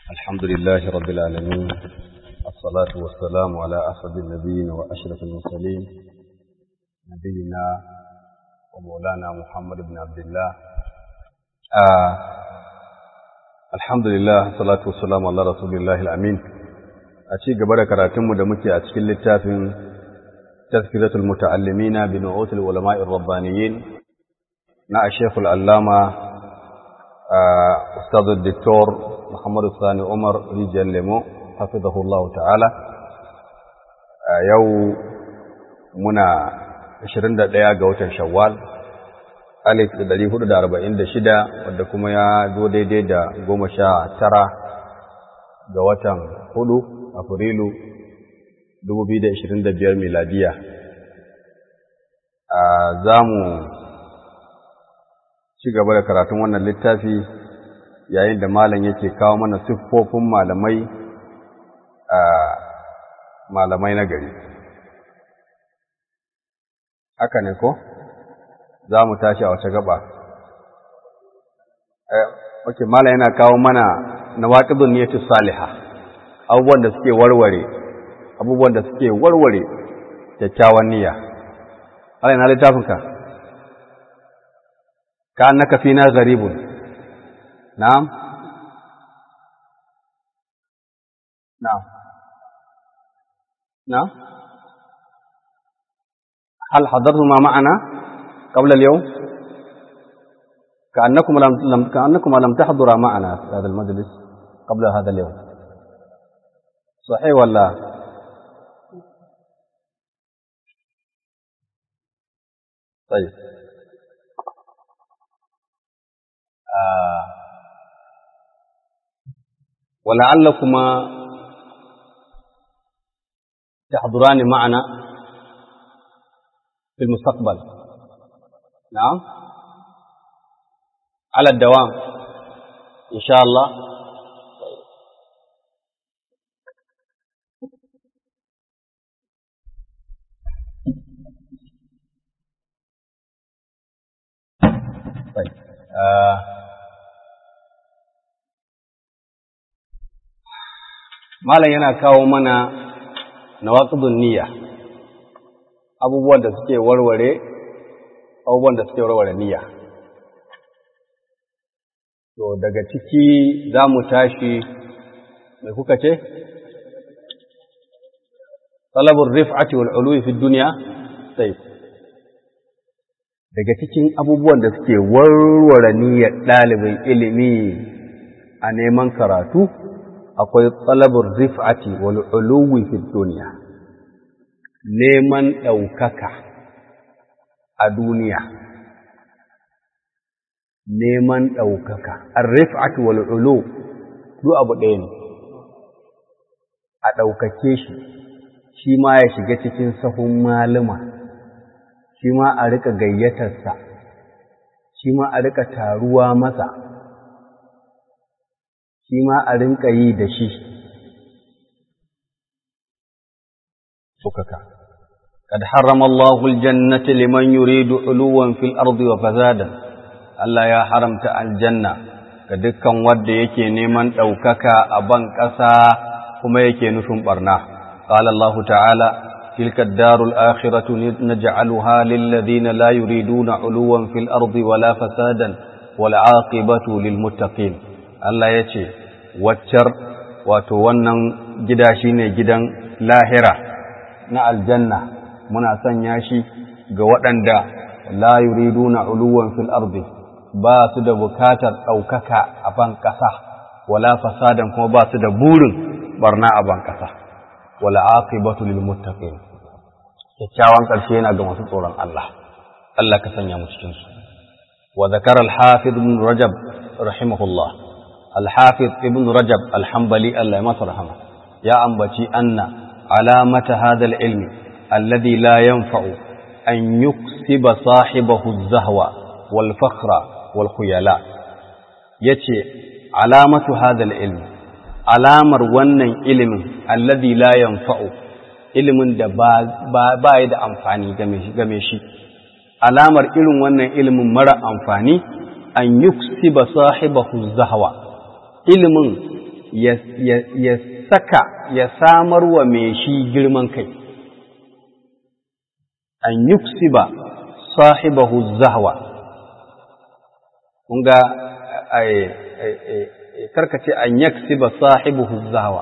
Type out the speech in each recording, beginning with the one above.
الحمد لله رب العالمين الصلاة والسلام على أسعد النبيين وأشرف المرسلين نبينا ومولانا محمد بن عبد الله آه الحمد لله الصلاة والسلام على رسول الله الأمين أشي قبل كراتم دمكي أشكل للتافن تذكرة المتعلمين بنعوت العلماء الربانيين نا الشيخ العلامة آه أستاذ الدكتور Muhammadu Sani Umar Rijiyar Lemo, hafizahullah ta'ala, yau muna 21 ga watan Shawwal, alif da 446 wadda kuma ya zo daidai da goma sha tara ga watan hudu Afrilu 2025 miladiya. Za mu ci gaba da karatun wannan littafi yayin da malam yake kawo mana siffofin malamai a malamai na gari haka ne ko za mu tashi a wace gaba ok malam yana kawo mana na waƙibin niyyatu saliha abubuwan da suke warware abubuwan da suke warware kyakkyawan niyya Allah yana littafinka ka annaka fina gharibun نعم نعم نعم هل حضرتم ما معنا قبل اليوم كأنكم لم كأنكم لم تحضرا معنا في هذا المجلس قبل هذا اليوم صحيح ولا طيب آه ولعلكما تحضران معنا في المستقبل نعم على الدوام إن شاء الله طيب آه malam yana kawo mana nawaqidun niyya abubuwan da suke warware abubuwan da suke warware niyya to daga ciki za mu tashi mai kuka ce talabur rif'ati wal uluwi fi dunya sai daga cikin abubuwan da suke warware niyyar ɗalibin ilimi a neman karatu akwai talabur rif'ati wal uluwi fi dunya neman ɗaukaka a duniya neman ɗaukaka ar-rif'atu wal ulu duk abu ɗaya ne a ɗaukake shi shi ma ya shiga cikin sahun malama shi ma a rika gayyatarsa shi ma a rika taruwa masa shi ma a rinka yi da shi sukaka kad harrama Allahu aljannata liman yuridu uluwan fil ardi wa fasadan Allah ya haramta aljanna ga dukkan wanda yake neman ɗaukaka a ban ƙasa kuma yake nufin barna qala Allah ta'ala tilka ad-darul akhiratu naj'aluha lil ladina la yuriduna uluwan fil ardi wala fasadan wal 'aqibatu lil muttaqin Allah ya ce, Waccar wato wannan gida shi ne gidan lahira na aljanna muna sanya shi ga waɗanda la yuriduna uluwan fil ardi ba su da bukatar ɗaukaka a ban ƙasa, wala fasadan kuma ba su da burin barna a ban ƙasa, wala aqibatu lil muttaqin kyakkyawan ƙarshe yana ga masu tsoron Allah, Allah ka sanya mu cikin su. Wa zakara al-Hafiz ibn Rajab rahimahullah الحافظ ابن رجب الحنبلي الله يمسرحمه يا أنبتي أن علامة هذا العلم الذي لا ينفع أن يكسب صاحبه الزهوة والفخر والخيلاء يتي علامة هذا العلم علامة ونن علم الذي لا ينفع ilimin da ba ya da amfani game shi alamar irin wannan ilimin mara amfani an yuksiba sahibahu zahwa ilimin ya saka ya samar wa mai shi girman kai an yuksiba sahibahu zahwa kun ga karkace an yaksiba sahibahu zahwa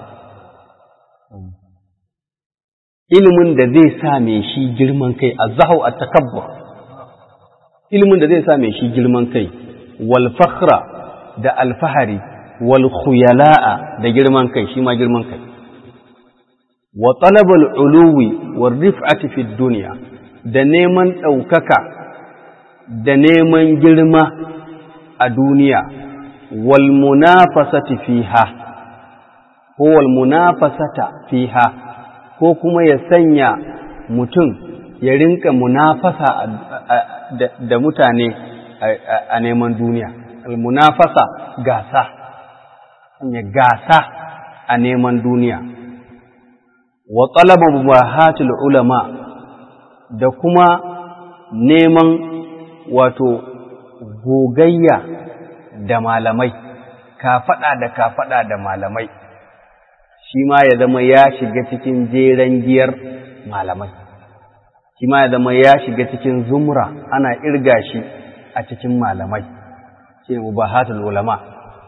ilimin da zai sa mai shi girman kai a zahau a takabbur ilimin da zai sa mai shi girman kai wal fakhra da alfahari wal khuyala'a da girman kai shi ma girman kai wa talabal uluwi war rif'ati fi dunya da neman ɗaukaka da neman girma a duniya wal munafasati fiha ko wal munafasata fiha ko kuma ya sanya mutum ya rinka munafasa da mutane a neman duniya al munafasa gasa ya gasa a neman duniya wa talaba mubahatul ulama da kuma neman wato gogayya da malamai kafaɗa da kafaɗa da malamai shi ma ya zama ya shiga cikin jeren giyar malamai shi ma ya zama ya shiga cikin zumra ana irga shi a cikin malamai shi ne mubahatul ulama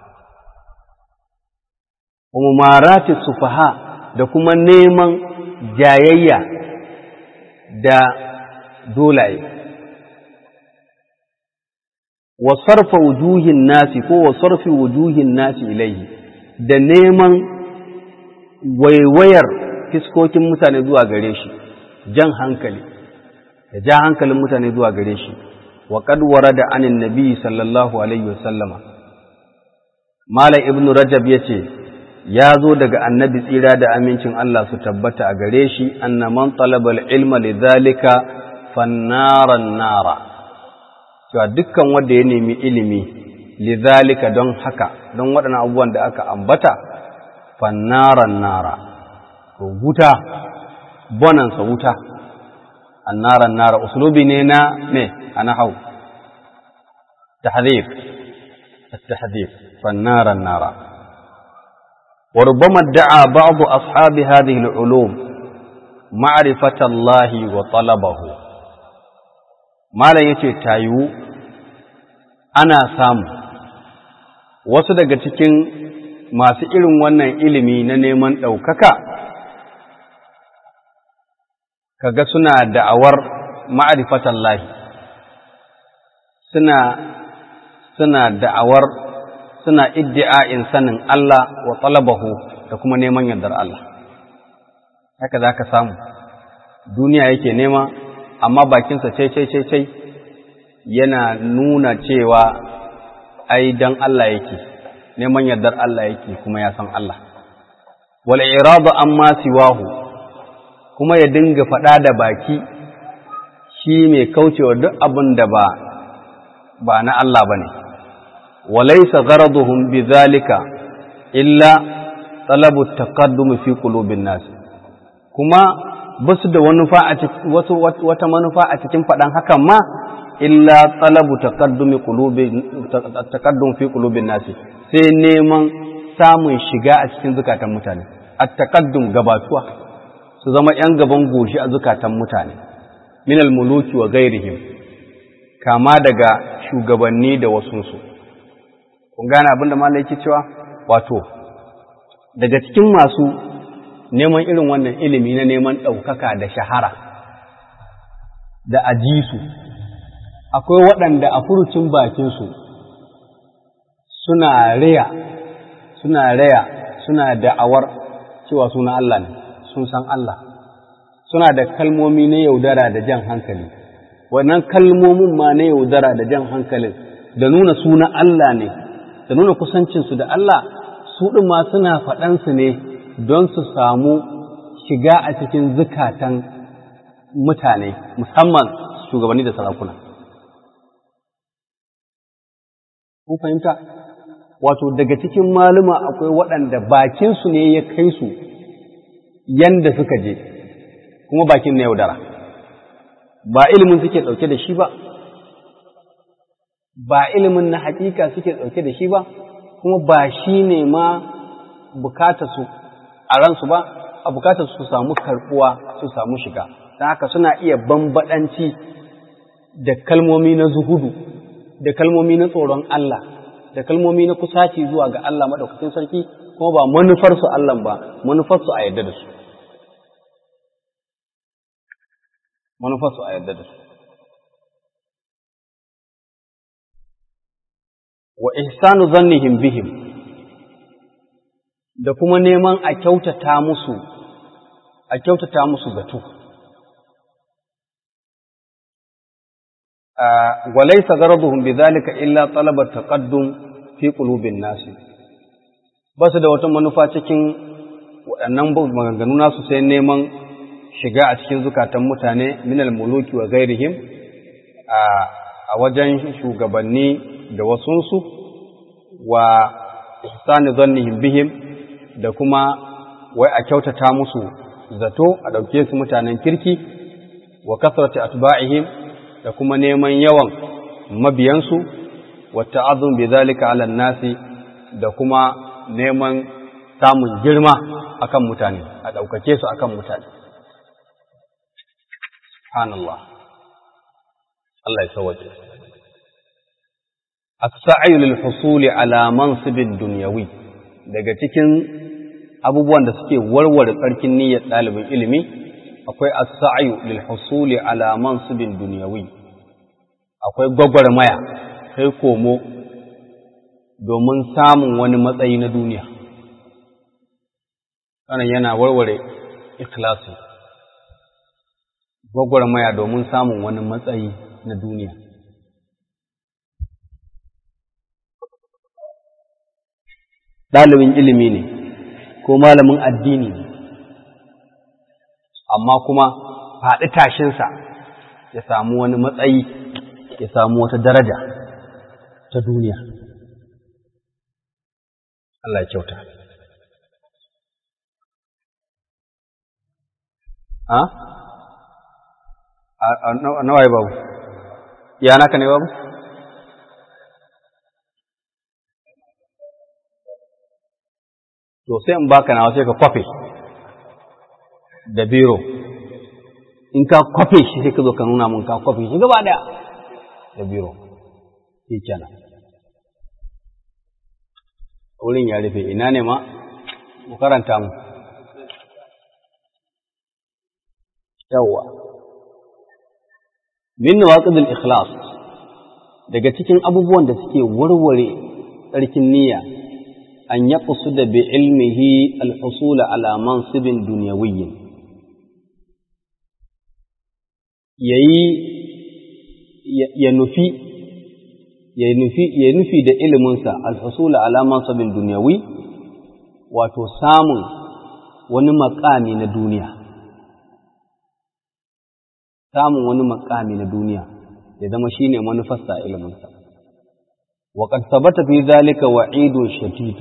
umarati sufaha da kuma neman jayayya da dolaye wa sarfa wujuhin nasi ko wa sarfi wujuhin nasi ilaihi da neman waiwayar fiskokin mutane zuwa gare shi jan hankali da ja hankalin mutane zuwa gare shi wa qad warada anin nabi sallallahu alaihi wasallama malam ibnu rajab yace ya zo daga annabi tsira da amincin Allah su tabbata a gare shi anna man talaba ilma lidhalika fannaran nara cewa dukkan wanda ya nemi ilimi lidhalika don haka don waɗannan abubuwan da aka ambata fannaran nara to wuta bonansa wuta annaran nara uslubi ne na ne ana hau tahdhib التحذير فالنار النار وربما ادعى بعض أصحاب هذه العلوم معرفة الله وطلبه ما لا يتي تايو أنا سام wasu daga cikin masu irin wannan ilimi na neman ɗaukaka kaga suna da'awar ma'arifatan lahi suna suna da'awar suna iddi'a'in sanin Allah wa talabahu da kuma neman yardar Allah haka za ka samu duniya yake nema amma bakinsa cai cai cai cai yana nuna cewa ai dan Allah yake neman yardar Allah yake kuma ya san Allah wal iradu amma siwahu kuma ya dinga faɗa da baki shi mai kaucewa duk abin da ba ba na Allah bane وليس غرضهم بذلك إلا طلب التقدم في قلوب الناس كما بس da wata manufa a cikin faɗan hakan ma illa talabu taqaddumi qulubi taqaddum fi qulubin nasi sai neman samun shiga a cikin zukatan mutane at-taqaddum gabatuwa su zama yan gaban goshi a zukatan mutane min al-muluki wa ghairihim kama daga shugabanni da wasunsu kun gane abin da malai yake cewa wato daga cikin masu neman irin wannan ilimi na neman ɗaukaka da shahara da ajisu akwai waɗanda a furucin bakinsu suna raya suna raya suna da'awar cewa suna Allah ne sun san Allah suna da kalmomi na yaudara da jan hankali wannan kalmomin ma na yaudara da jan hankalin da nuna suna Allah ne da nuna kusancinsu da Allah su ɗin ma suna faɗansu ne don su samu shiga a cikin zukatan mutane musamman shugabanni da sarakuna. Kun fahimta? Wato daga cikin maluma akwai waɗanda bakinsu ne ya kai su yanda suka je, kuma bakin na yaudara. Ba ilimin suke ɗauke da shi ba, ba ilimin na hakika suke ɗauke da shi ba, kuma ba shi ne ma bukatarsu a ransu ba a bukatarsu su samu karbuwa su samu shiga don haka suna iya bambadanci da kalmomi na zuhudu da kalmomi na tsoron Allah da kalmomi na kusaci zuwa ga Allah maɗaukakin sarki kuma ba manufarsu Allah ba manufarsu a yadda da su manufarsu a yadda da su wa ihsanu zannihim bihim da kuma neman a kyautata musu a kyautata musu zato وليس غرضهم بذلك إلا طلب التقدم في قلوب الناس بس da wata manufa cikin waɗannan maganganu nasu sai neman shiga a cikin zukatan mutane minal muluki wa gairihim a wajen shugabanni da wasunsu wa ihsani zannihim bihim da kuma wai a kyautata musu zato a ɗauke su mutanen kirki wa kasrati atba'ihim da kuma neman yawan mabiyansu wa ta'azzum bi zalika 'ala nasi da kuma neman samun girma akan mutane a ɗaukake su akan mutane subhanallah Allah ya sauke as-sa'yu lil husuli ala mansibin dunyawi daga cikin abubuwan da suke warware tsarkin niyyar ɗalibin ilimi akwai as-sa'yu lil husuli ala mansibin dunyawi akwai gwagwarmaya kai komo domin samun wani matsayi na duniya wannan yana warware ikhlasi gwagwarmaya domin samun wani matsayi na duniya ɗalibin ilimi ne ko malamin addini ne amma kuma faɗi tashinsa ya samu wani matsayi ya samu wata daraja ta duniya Allah ya kyauta ha? a nawaye babu ya naka ne babu? to sai in baka nawa sai ka kwafe da biro in ka kwafe shi sai ka zo ka nuna mun ka kwafe shi gaba daya da biro shi kenan wurin ya rufe ina ne ma mu karanta mu yawwa min nawaqidul ikhlas daga cikin abubuwan da suke warware tsarkin niyya an yaqsuda bi ilmihi al-husul ala mansibin dunyawiyyin yayi ya nufi ya nufi ya nufi da iliminsa al-husul ala mansibin dunyawi wato samun wani makami na duniya samun wani makami na duniya ya zama shine manufarsa iliminsa وقد ثبت في ذلك وعيد شديد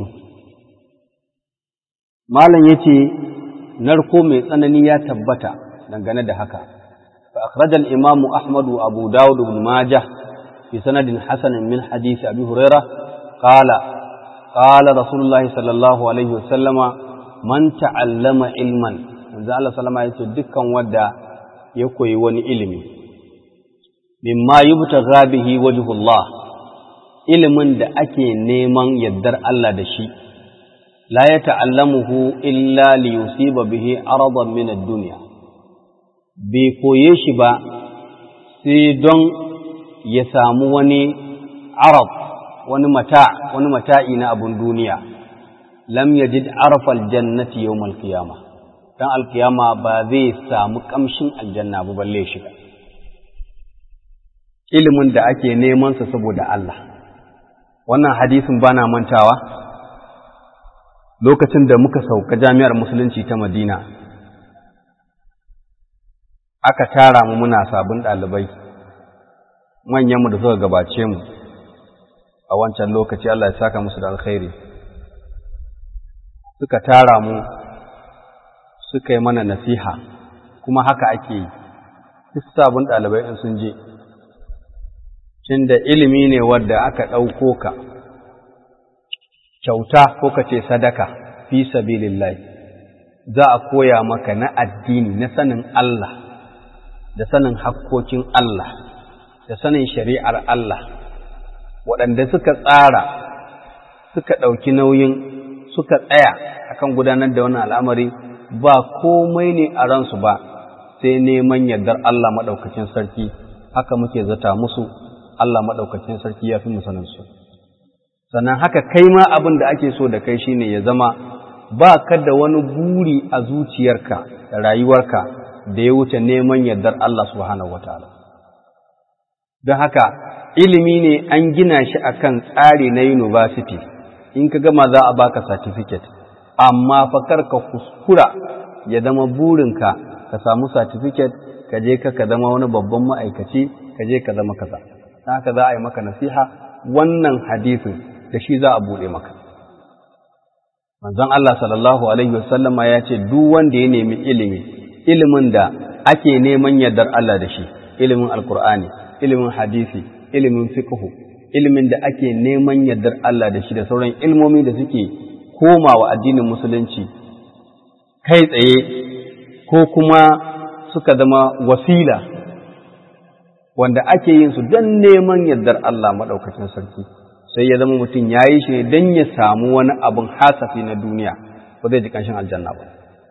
malam yace narko mai tsanani ya tabbata dangane da haka fa akhrajal imam ahmad wa abu daud ibn majah fi sanadin hasan min hadith abi hurairah qala qala rasulullah sallallahu alaihi wasallama man ta'allama ilman manzo Allah sallama yace dukkan wanda ya koyi wani ilimi mimma yubtagha bihi wajhullah ilimin da ake neman yardar Allah da shi, la ya ta'allamuhu illa li yusiba bihi aradan min ad-dunya bai koye shi ba sai don ya samu wani arab wani mata wani mata'i na abun duniya lam yajid arfal jannati yawmal qiyama dan alkiyama ba zai samu kamshin aljanna ba balle shiga ilimin da ake neman sa saboda Allah wannan hadisin bana mantawa lokacin da muka sauka jami'ar musulunci ta madina aka tara mu muna sabon ɗalibai manyanmu da suka gabace mu a wancan lokaci Allah ya saka musu da alkhairi suka tara mu suka yi mana nasiha kuma haka ake yi duk sabon ɗalibai in sun je da ilimi ne wadda aka ɗauko ka kyauta ko ka ce sadaka fi sabilillah za a koya maka na addini na sanin Allah da sanin hakkokin Allah da sanin shari'ar Allah waɗanda suka tsara suka ɗauki nauyin suka tsaya akan gudanar da wannan al'amari ba komai ne a ransu ba sai neman yardar Allah maɗaukacin sarki haka muke zata musu Allah maɗaukacin sarki ya fi musaninsu sannan haka kai ma abin da ake so da kai shine ya zama ba ka da wani buri a zuciyarka da rayuwarka da ya wuce neman yardar Allah subhanahu wataala don haka ilimi ne an gina shi akan tsari na university in ka gama za a baka certificate amma fakar ka kuskura ya zama burinka ka samu certificate ka je ka zama wani babban ma'aikaci ka je ka zama kaza haka za a yi maka nasiha wannan hadisin da shi za a buɗe maka manzon Allah sallallahu alaihi wasallama ya ce duk wanda ya nemi ilimi ilimin da ake neman yardar Allah da shi ilimin alkur'ani ilimin hadisi ilimin fiqhu ilimin da ake neman yardar Allah da shi da sauran ilmomi da suke komawa addinin musulunci kai tsaye ko kuma suka zama wasila wanda ake yin su don neman yardar Allah maɗaukacin sarki sai ya zama mutum ya yi shi ne don ya samu wani abin hasafi na duniya ba zai ji ƙanshin aljanna ba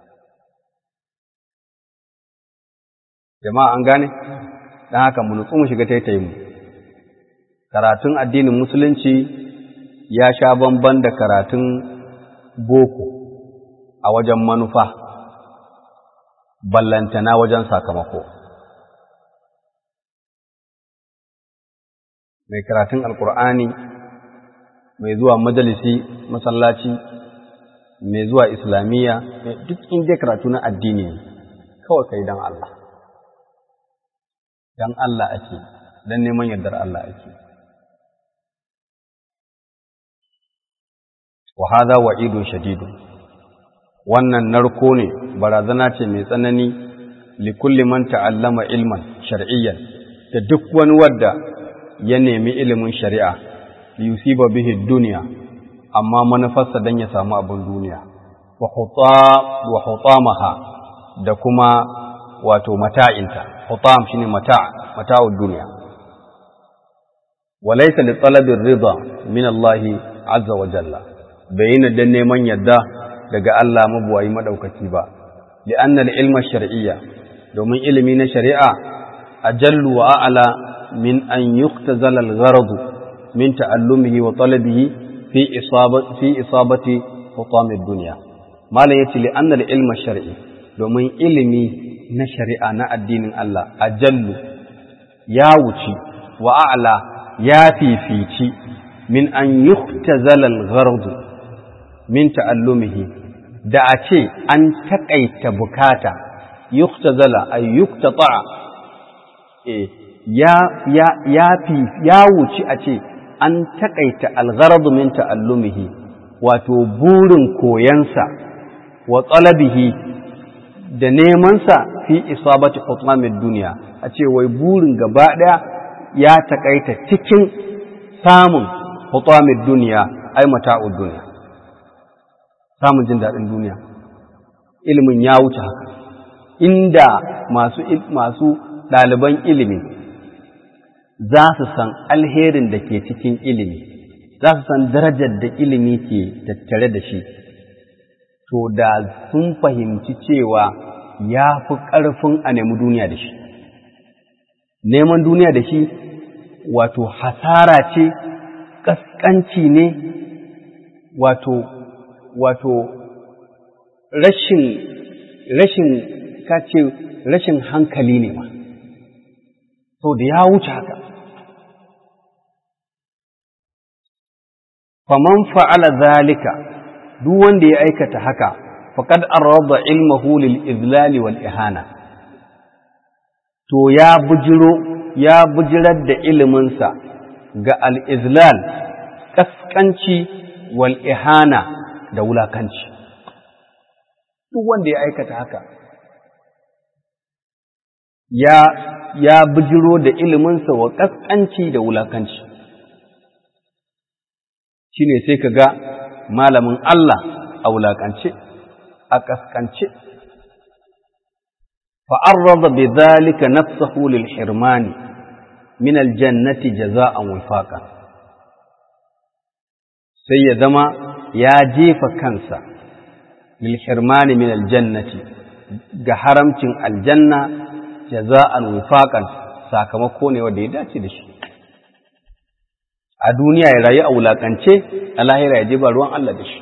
jama'a an gane don haka mu nutsu mu shiga taitayi mu karatun addinin musulunci ya sha bamban da karatun boko a wajen manufa ballantana wajen sakamako mai karatun alkur'ani mai zuwa majalisi masallaci mai zuwa islamiyya duk inda karatu na addini kawai kai don Allah don Allah ake don neman yardar Allah ake wa hadha wa'idun shadidun wannan narko ne barazana ce mai tsanani li kulli man ta'allama ilman shar'iyyan da duk wani wadda ya nemi ilimin shari'a li yusiba bihi dunya amma manufarsa dan ya samu abin duniya wa hutam wa hutamaha da kuma wato mata'inta hutam shine mata' mata'ud dunya wa laysa li talabi ar-ridha min Allah azza wa jalla bayyana dan neman yadda daga Allah mabuwayi madaukaki ba li'anna al-ilma shar'iyya domin ilimi na shari'a ajallu wa a'la min an yuktazala al-gharad min ta'allumihi wa talabihi fi isabati fi isabati hutam ad-dunya malan yace li'anna al-ilma shar'i domin ilimi na shari'a na addinin Allah ajallu ya wuci wa a'la ya fifici min an yuktazala al-gharad min ta'allumihi da a ce an taƙaita bukata yuktazala ay yuktata eh ya ya ya fi ya wuci a ce an taƙaita al-gharad min ta'allumihi wato burin koyansa wa talabihi da nemansa fi isabati hutmamid duniya a ce wai burin gaba ɗaya ya taƙaita cikin samun hutmamid duniya ai mata'ud duniya samun jin daɗin duniya ilimin ya wuce haka inda masu masu ɗaliban ilimi za su san alherin da ke cikin ilimi za su san darajar da ilimi ke tattare da shi to da sun fahimci cewa ya fi ƙarfin a nemi duniya da shi neman duniya da shi wato hasara ce ƙasƙanci ne wato wato rashin rashin kace rashin hankali ne ma so da ya wuce haka faman fa'ala zalika duk wanda ya aikata haka faqad arada ilmahu lil izlali wal ihana to ya bujiro ya bujirar da iliminsa ga al izlal kaskanci wal ihana da wulakanci duk wanda ya aikata haka ya ya bijiro da iliminsa wa kaskanci da wulakanci shine sai ka ga malamin Allah a wulaƙance a ƙasƙance fa'arraza bi zalika nafsahu lil hirmani min aljannati jaza'an wifaqa sai ya zama ya jefa kansa lil hirmani min aljannati ga haramcin aljanna jaza'an wifaqan sakamako ne wanda ya dace da shi a duniya ya rayu a wulakance a lahira ya je ba ruwan Allah da shi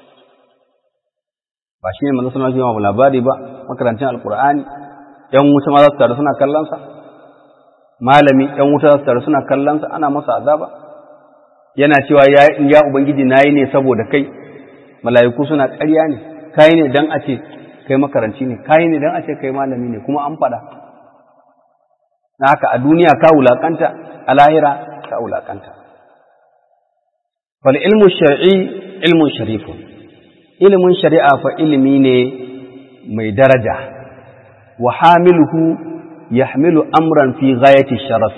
ba shi ne manzo sallallahu alaihi labari ba makarantar alqur'ani yan wuta ma za su taru suna kallon sa malami yan wuta za su taru suna kallon sa ana masa azaba yana cewa ya ya ubangiji nayi ne saboda kai mala'iku suna ƙarya ne kai ne dan a ce kai makaranci ne kai ne dan a ce kai malami ne kuma an faɗa na haka a duniya ka wulakanta a lahira ka wulakanta fal ilmu shar'i ilmun sharifun ilimin shari'a fa ilimi ne mai daraja wa hamiluhu yahmilu amran fi ghayati sharaf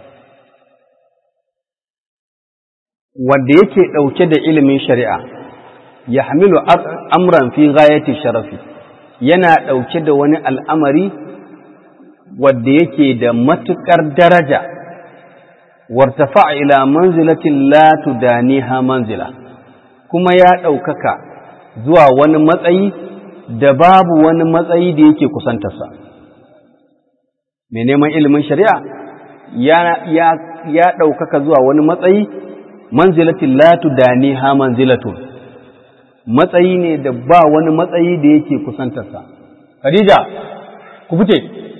wanda yake ɗauke da ilimin shari'a yahmilu amran fi ghayati sharafi yana ɗauke da wani al'amari wadda yake da matuƙar daraja wartafa ila manzilatin la tudaniha manzila kuma ya ɗaukaka zuwa wani matsayi da babu wani matsayi da yake kusantarsa mai neman ilimin shari'a ya ɗaukaka zuwa wani matsayi manzilatin la tudaniha manzilatun matsayi ne da ba wani matsayi da yake kusantarsa Khadija ku fice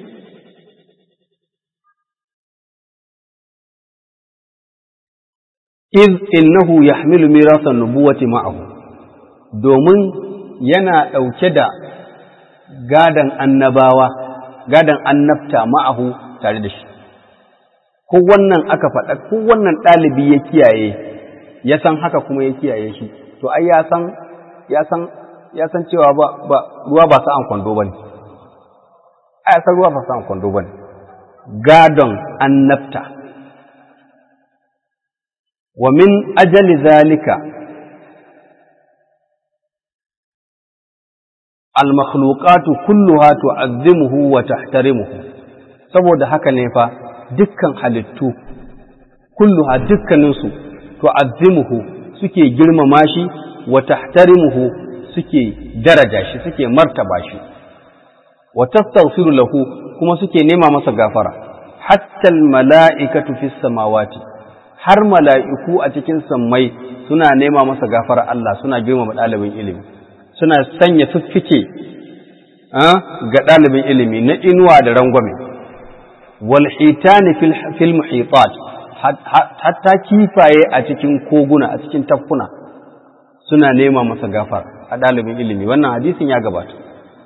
iz innahu yahmilu mirasan nubuwati ma'ahu domin yana ɗauke da gadan annabawa gadan annabta ma'ahu tare da shi ko wannan aka faɗa ko wannan ɗalibi ya kiyaye ya san haka kuma ya kiyaye shi to ai ya san ya san ya san cewa ba ba ruwa ba sa'an kwando bane ai san ruwa ba sa'an kwando bane gadon annabta wa min ajali zalika al-makhluqatu kulluha tu'azzimuhu wa tahtarimuhu saboda haka ne fa dukkan halittu kulluha dukkaninsu tu'azzimuhu suke girmama shi wa tahtarimuhu suke daraja shi suke martaba shi wa tastaghfiru lahu kuma suke nema masa gafara hatta al-mala'ikatu fis samawati har mala'iku a cikin sammai suna nema masa gafara Allah suna girmama ɗalibin ilimi suna sanya fiffike ga ɗalibin ilimi na inuwa da rangwame wal hitani fil muhitat hatta kifaye a cikin koguna a cikin tafkuna suna nema masa gafara a ɗalibin ilimi wannan hadisin ya gabata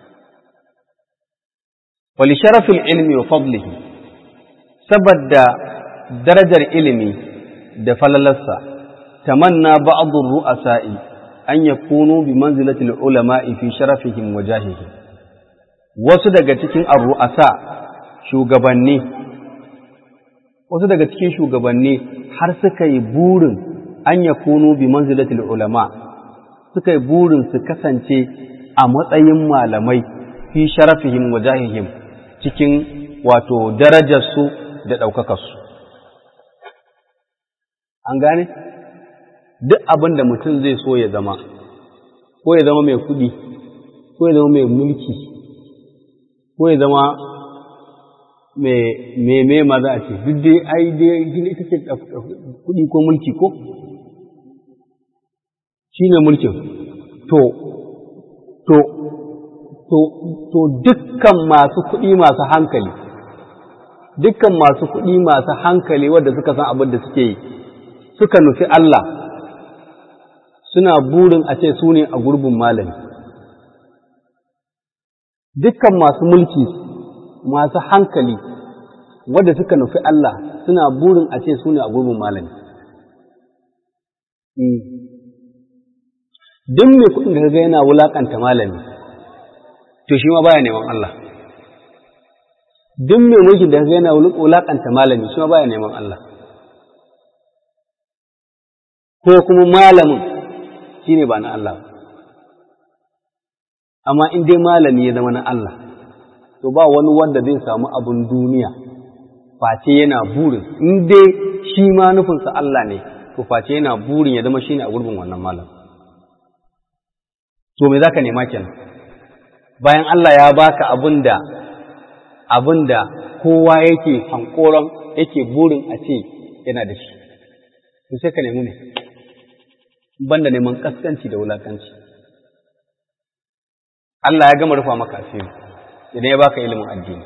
wali sharafin ilmi wa fadlihi saboda darajar ilimi da falalarsa tamanna ba'dhu ru'asa'i an yakunu bi manzilati al-ulama'i fi sharafihim wa jahihim wasu daga cikin ar-ru'asa shugabanni wasu daga cikin shugabanni har suka yi burin an yakunu bi manzilati al-ulama suka yi burin su kasance a matsayin malamai fi sharafihim wa jahihim cikin wato darajarsu da ɗaukakarsu. An gane? Duk abin da mutum zai so ya zama, ko ya zama mai kuɗi, ko ya zama mai mulki, ko ya zama mai mai ma za a ce, duk dai ai dai gina ita ce kuɗi ko mulki ko? Shi ne mulkin. To, to, to, to dukkan masu kuɗi masu hankali, dukkan masu kuɗi masu hankali wadda suka san abin da suke yi, suka nufi Allah, suna burin a ce su ne a gurbin malami. Dukkan masu mulki masu hankali wadda suka nufi Allah suna burin a ce su ne a gurbin malami. Duk mai kuɗin da ga yana wulaƙanta malami. to shi ma baya neman Allah duk mai mulkin da yana wulakanta malami shi ma baya neman Allah ko kuma malamin shi ne ba na Allah amma in dai malami ya zama na Allah to ba wani wanda zai samu abin duniya face yana burin in dai shi ma nufinsa Allah ne to face yana burin ya zama shine a gurbin wannan malam to me zaka nema kenan bayan Allah ya baka abinda abinda kowa yake hankoron yake burin a ce yana da shi to sai ka nemi ne banda neman kaskanci da wulakanci Allah ya gama rufa maka asiri idan ya baka ilimin addini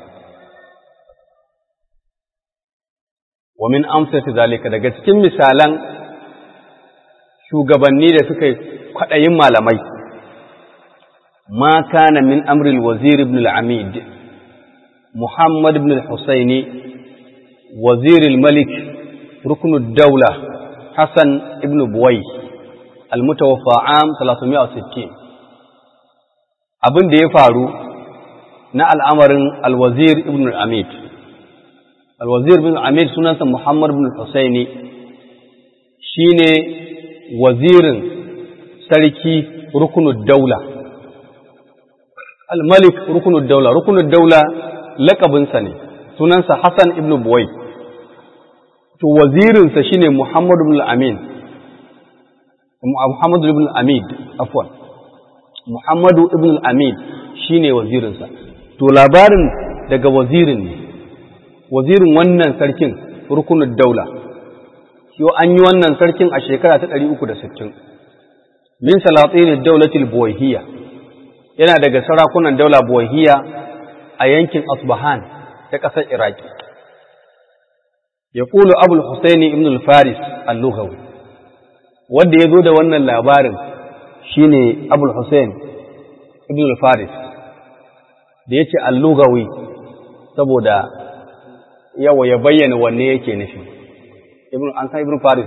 wa min amsati zalika daga cikin misalan shugabanni da suka yi kwaɗayin malamai ma kana min amril wazir ibn al-amid muhammad ibn al-husaini wazir al-malik rukn ad-dawla hasan ibn buwai al-mutawaffa am 360 abin da ya faru na al'amarin al-wazir ibn al-amid al-wazir ibn al-amid sunansa muhammad ibn al-husaini shine wazirin sarki rukunud daula al-malik rukunud daula rukunud daula lakabinsa ne sunansa hassan ibn buwai to wazirinsa shine muhammad ibn amin muhammad ibn amid afwan muhammadu ibn amid shine wazirinsa to labarin daga wazirin ne wazirin wannan sarkin rukunud daula yau an yi wannan sarkin a shekara ta ɗari uku da sittin. min salatin daulatil buwahiyya yana daga sarakunan daula buwahiyya a yankin asbahan ta ƙasar iraki ya ƙulu abul husaini ibn al-faris al-lughawi wanda ya zo da wannan labarin shine abul husain ibn al-faris da ya ce al-lughawi saboda yawa ya bayyana wanne yake nufi ibn an san ibn faris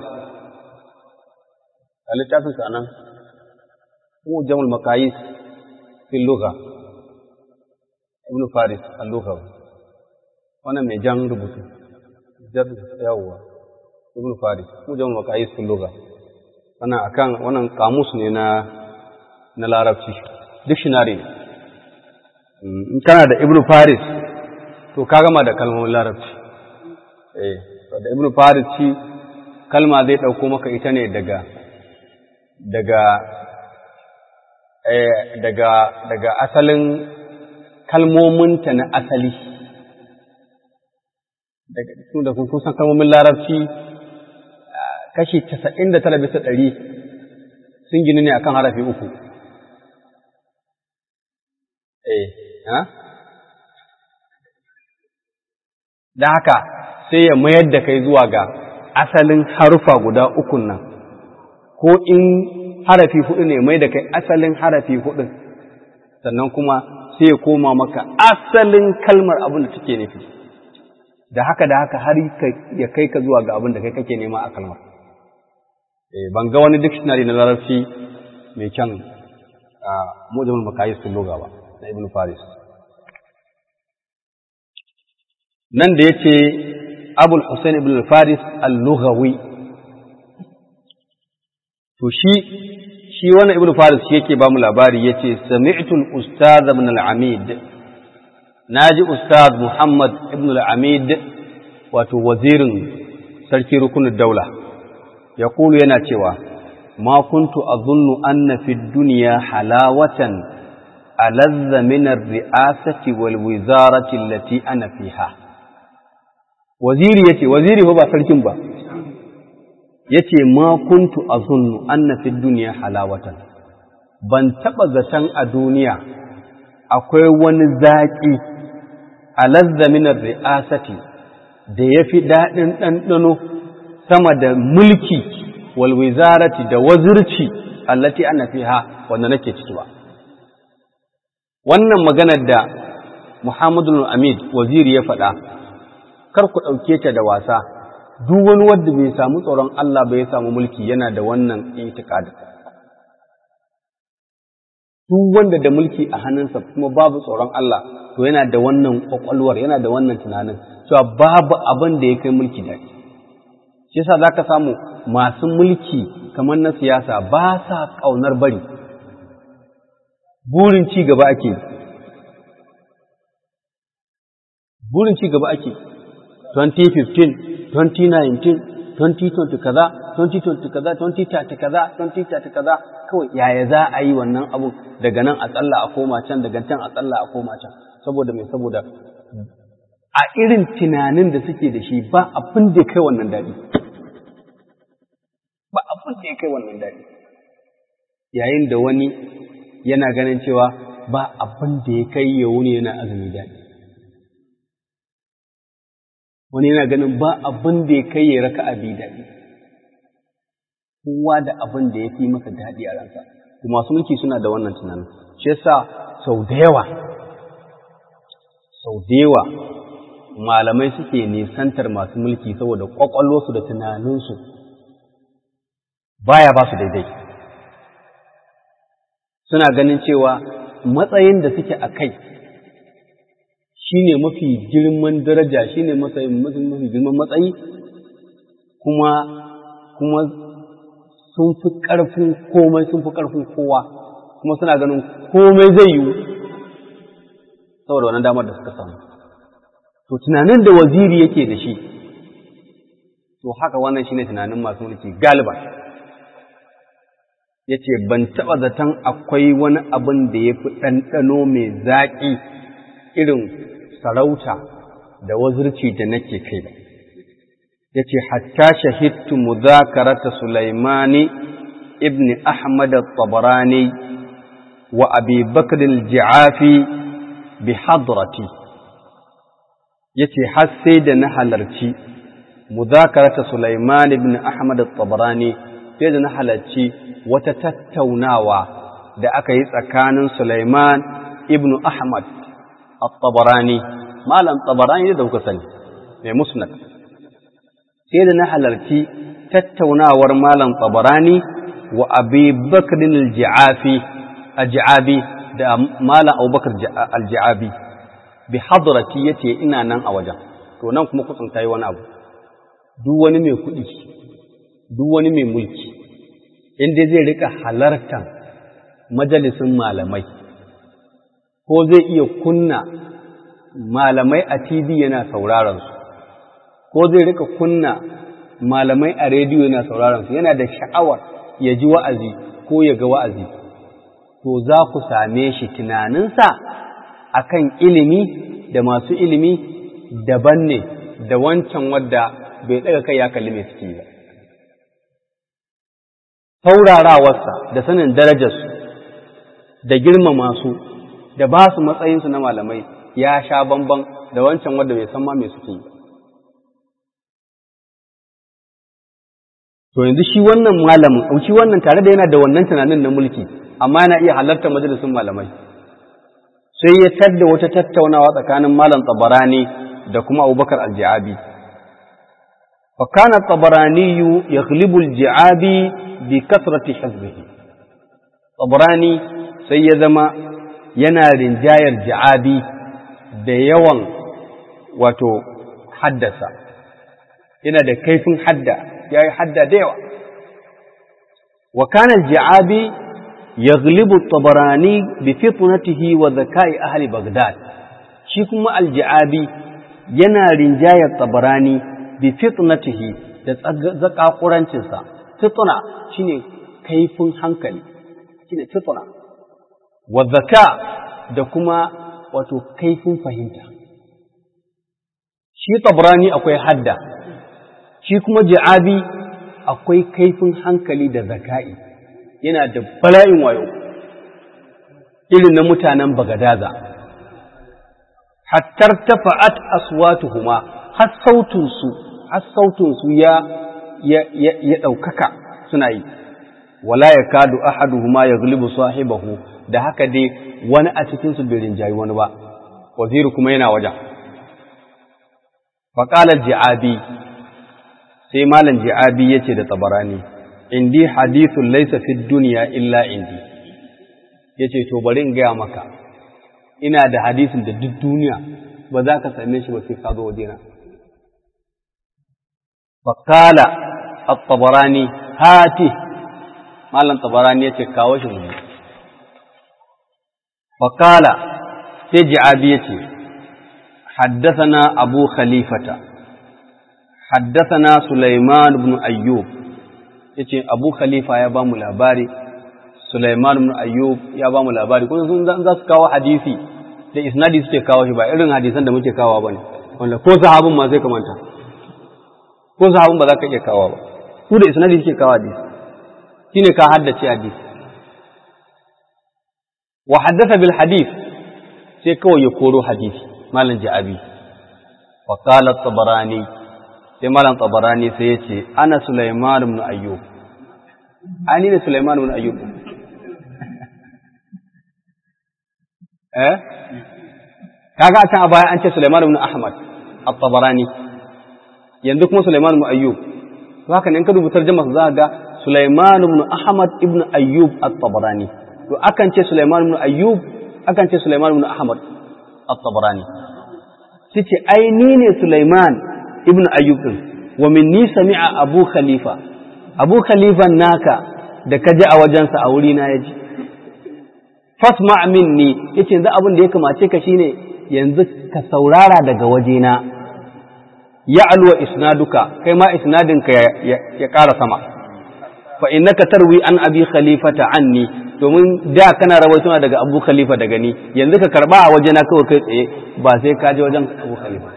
a littafin sa nan mu jamul makayis fil lugha ibn faris al lugha wannan mai jan rubutu jar yawa ibn faris mu jamul makayis fil lugha wannan akan wannan kamus ne na na larabci dictionary ne in kana da ibn faris to ka gama da kalmomin larabci eh da ibnu faris shi kalma zai ɗauko maka ita ne daga daga eh, daga daga asalin kalmominta na asali daga su da kun san kalmomin larabci kashi casa'in da tara bisa ɗari sun gini ne akan harafi uku eh ha da haka sai ya mayar da kai zuwa ga asalin harufa guda ukun nan ko in harafi hudu ne mai da kai asalin harafi hudun sannan kuma sai ya koma maka asalin kalmar abin da take nufi da haka da haka har ya kai ka zuwa ga abin da kai kake nema a kalmar ban ga wani dictionary na larabci mai kyan a mujamul makayis sun loga ba na ibn faris nan da ya ce abul hussein ibn faris al-lughawi to shi shi wannan ibn faris shi yake ba mu labari yace sami'tu al-ustadh ibn al-amid naji ustad muhammad ibn al-amid wato wazirin sarki rukunin daula ya kulu yana cewa ma kuntu azunnu anna fi dunya halawatan alazza min ar-ri'asati wal wizarati allati ana fiha waziri yace waziri ba sarkin ba yace ma kuntu azunnu anna fi dunya halawatan ban taba zaton a duniya akwai wani zaki alazza min ar-ri'asati da yafi dadin ɗanɗano sama da mulki wal wizarati da wazirci allati ana fiha wanda nake ciki ba wannan maganar da Muhammadu Amid waziri ya faɗa kar ku ɗauke ta da wasa duk wani wanda bai samu tsoron Allah bai samu mulki yana da wannan itikadi duk wanda da mulki a hannunsa kuma babu tsoron Allah to yana da wannan kwakwalwar yana da wannan tunanin cewa babu abin da ya kai mulki daɗi shi yasa zaka samu masu mulki kamar na siyasa ba sa ƙaunar bari burin ci gaba ake burin ci gaba ake 2015 2019 2020 kaza 2020 kaza 2030 kaza 2030 kaza kawai yaya za a yi wannan abu daga nan a tsalla a koma can daga can a tsalla a koma can saboda mai saboda a irin tunanin da suke da shi ba abin da kai wannan daɗi ba abin da ya kai wannan daɗi yayin da wani yana ganin cewa ba abin da ya kai ya wuni yana azumi daɗi wani yana ganin ba abin da ya kai ya raka abi daɗi kowa da abin da ya fi masa daɗi a ransa kuma masu mulki suna da wannan tunanin shi yasa sau da yawa sau da yawa malamai suke nisantar masu mulki saboda ƙwaƙwalwarsu da tunaninsu baya ba su daidai suna ganin cewa matsayin da suke a kai shi ne mafi girman daraja shi ne mafi girman matsayi kuma kuma sun fi ƙarfin komai sun fi ƙarfin kowa kuma suna ganin komai zai yiwu saboda wannan damar da suka samu to tunanin da waziri yake da shi to haka wannan shine tunanin masu mulki galiba ya ce ban taɓa zaton akwai wani abin da ya fi ɗanɗano mai zaƙi irin sarauta da wazirci da nake kai ba ya ce hatta shahidtu muzakarata sulaimani ibn ahmad al-tabarani wa abi bakr al-ji'afi bi hadrati ya ce har sai da na halarci muzakarata sulaiman ibn ahmad al-tabarani sai da na halarci wata tattaunawa da aka yi tsakanin Sulaiman ibn Ahmad al-Tabarani, Malam Tabarani da kuka sani, mai musnad. Sai da na halarci tattaunawar Malam Tabarani wa Abi Bakrin al-Ji'afi, al-Ji'abi da Malam Abubakar al-Ji'abi, bi hadrati yace ina nan a wajen. To nan kuma kutsun ta yi wani abu. Duk wani mai kuɗi, duk wani mai mulki, inda zai rika halartar majalisun malamai ko zai iya kunna malamai a TV yana sauraron su ko zai rika kunna malamai a rediyo yana sauraron su yana da sha'awar ya ji wa'azi ko ya ga wa'azi to za ku same shi tunaninsa akan ilimi da masu ilimi daban ne da wancan wadda bai ɗaga kai ya kalli mai suke ba saurarawarsa da sanin darajarsu da girmama su da ba su matsayinsu na malamai ya sha bamban da wancan wanda bai san ma me suke yi. To yanzu shi wannan malamin, shi wannan tare da yana da wannan tunanin na mulki, amma yana iya halartar majalisun malamai. Sai ya tadda wata tattaunawa tsakanin malam tsabarani da kuma abubakar alji'abi. فكان الطبراني يغلب الجعابي بكثرة حفظه طبراني سيزما yana rinjayar ji'abi da yawan wato haddasa yana da kaifin hadda ya yi hadda da yawa wa kana ji'abi yaghlibu tabarani bi fitnatihi wa zakai ahli baghdad shi kuma alji'abi yana rinjayar tabarani bi fitnatihi da zakakurancinsa fitna shine kaifin hankali shine fitna wa zaka da kuma wato kaifin fahimta shi tabrani akwai hadda shi kuma ji'abi akwai kaifin hankali da zaka'i yana da bala'in wayo irin na mutanen bagadaza hattar tafa'at aswatuhuma har sautunsu har sautunsu ya ya ya ɗaukaka suna yi wala ya kadu ahaduhuma ya gulibu sahibahu da haka dai wani a cikinsu bai rinjayi wani ba waziri kuma yana wajen faƙalar ji'abi sai malam ji'abi ya ce da tsabarani indi hadithun laisa fi duniya illa indi ya ce to bari in gaya maka ina da hadisin da duk duniya ba za ka same shi ba sai ka zo wajena faƙala a tsabarani hati malam tsabarani ya ce kawo shi mu faƙala sai ji'abi ya ce haddasana abu khalifata haddasana Sulaiman ibn Ayyub ya ce abu khalifa ya ba mu labari Sulaiman ibn Ayyub ya ba mu labari kuma sun za su kawo hadisi da isnadi suke kawo shi ba irin hadisan da muke kawo ba ne wanda ko sahabin ma sai kamanta ko sahabin ba za ka iya kawo ba ku da isnadi suke kawo hadisi shine ka haddace hadisi wa haddatha bil hadith sai kawai ya koro hadisi malam ja'abi wa qala tabarani sai malam tabarani sai ya ce ana sulaiman ibn ayyub ani ne sulaiman ibn ayyub eh kaga a can a baya an ce sulaiman ibn ahmad at-tabarani yanzu kuma sulaiman ibn ayyub to haka ne in ka rubuta tarjuma za ga sulaiman ibn ahmad ibn ayyub at-tabarani to akan ce sulaiman ibn ayyub akan ce sulaiman ibn ahmad at-tabarani sai ce ai ni ne sulaiman ibn ayyub din wa minni sami'a abu khalifa abu khalifan naka da kaji a wajensa a wuri na yaji fasma minni yace yanzu abin da ya kamace ka shine yanzu ka saurara daga wajena ya alwa isnaduka kai ma isnadinka ya ƙara sama fa innaka tarwi an abi khalifata anni domin da kana rawaituna daga abu khalifa daga ni yanzu ka karba a wajena kawai kai tsaye ba sai ka je wajen abu khalifa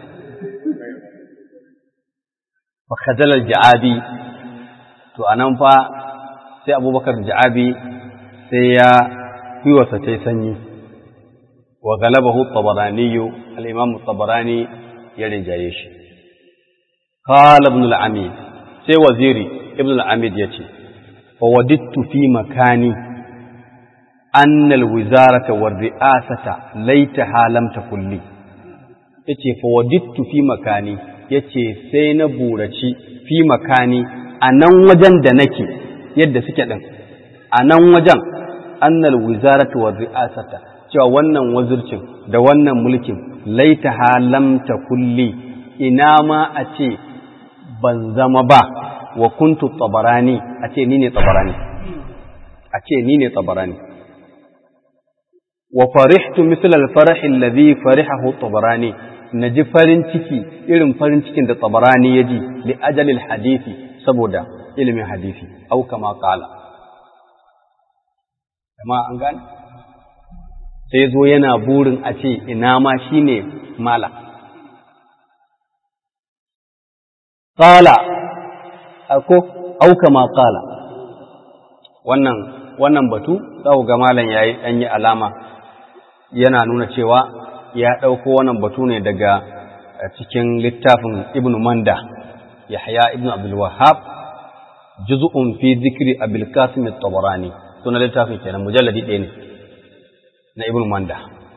fa khajala al-ja'abi to anan fa sai abubakar ja'abi sai ya yi wasa tai sanyi wa galabahu tabarani al-imam tabarani ya rinjaye shi qala ibn al-amid sai waziri ibn al-amid yace fa wadittu fi makani anna al-wizarata war ri'asata laitaha lam takun li yace fa wadittu fi makani yace sai na buraci fi makani a nan wajen da nake yadda suke din a nan wajen annal wizarata war ri'asata cewa wannan wazircin da wannan mulkin laitaha lam takulli ina ma a ce ban zama ba wa kuntu tabarani a ce ni ne tabarani a ce ni ne tabarani wa farihtu misal al-farah alladhi farihahu tabarani naji farin ciki irin farin cikin da tabarani yaji li ajalil hadisi saboda ilimin hadisi au kama qala amma an gane sai zo yana burin a ce ina ma shine mala qala ako au kama qala wannan wannan batu za ga malam yayi dan yi alama yana nuna cewa ya ɗauko wannan batu ne daga cikin littafin ibn manda yahya ibn abdul wahhab juz'un fi zikri abil qasim at-tabarani suna littafin kenan mujalladi ɗaya ne na ibn manda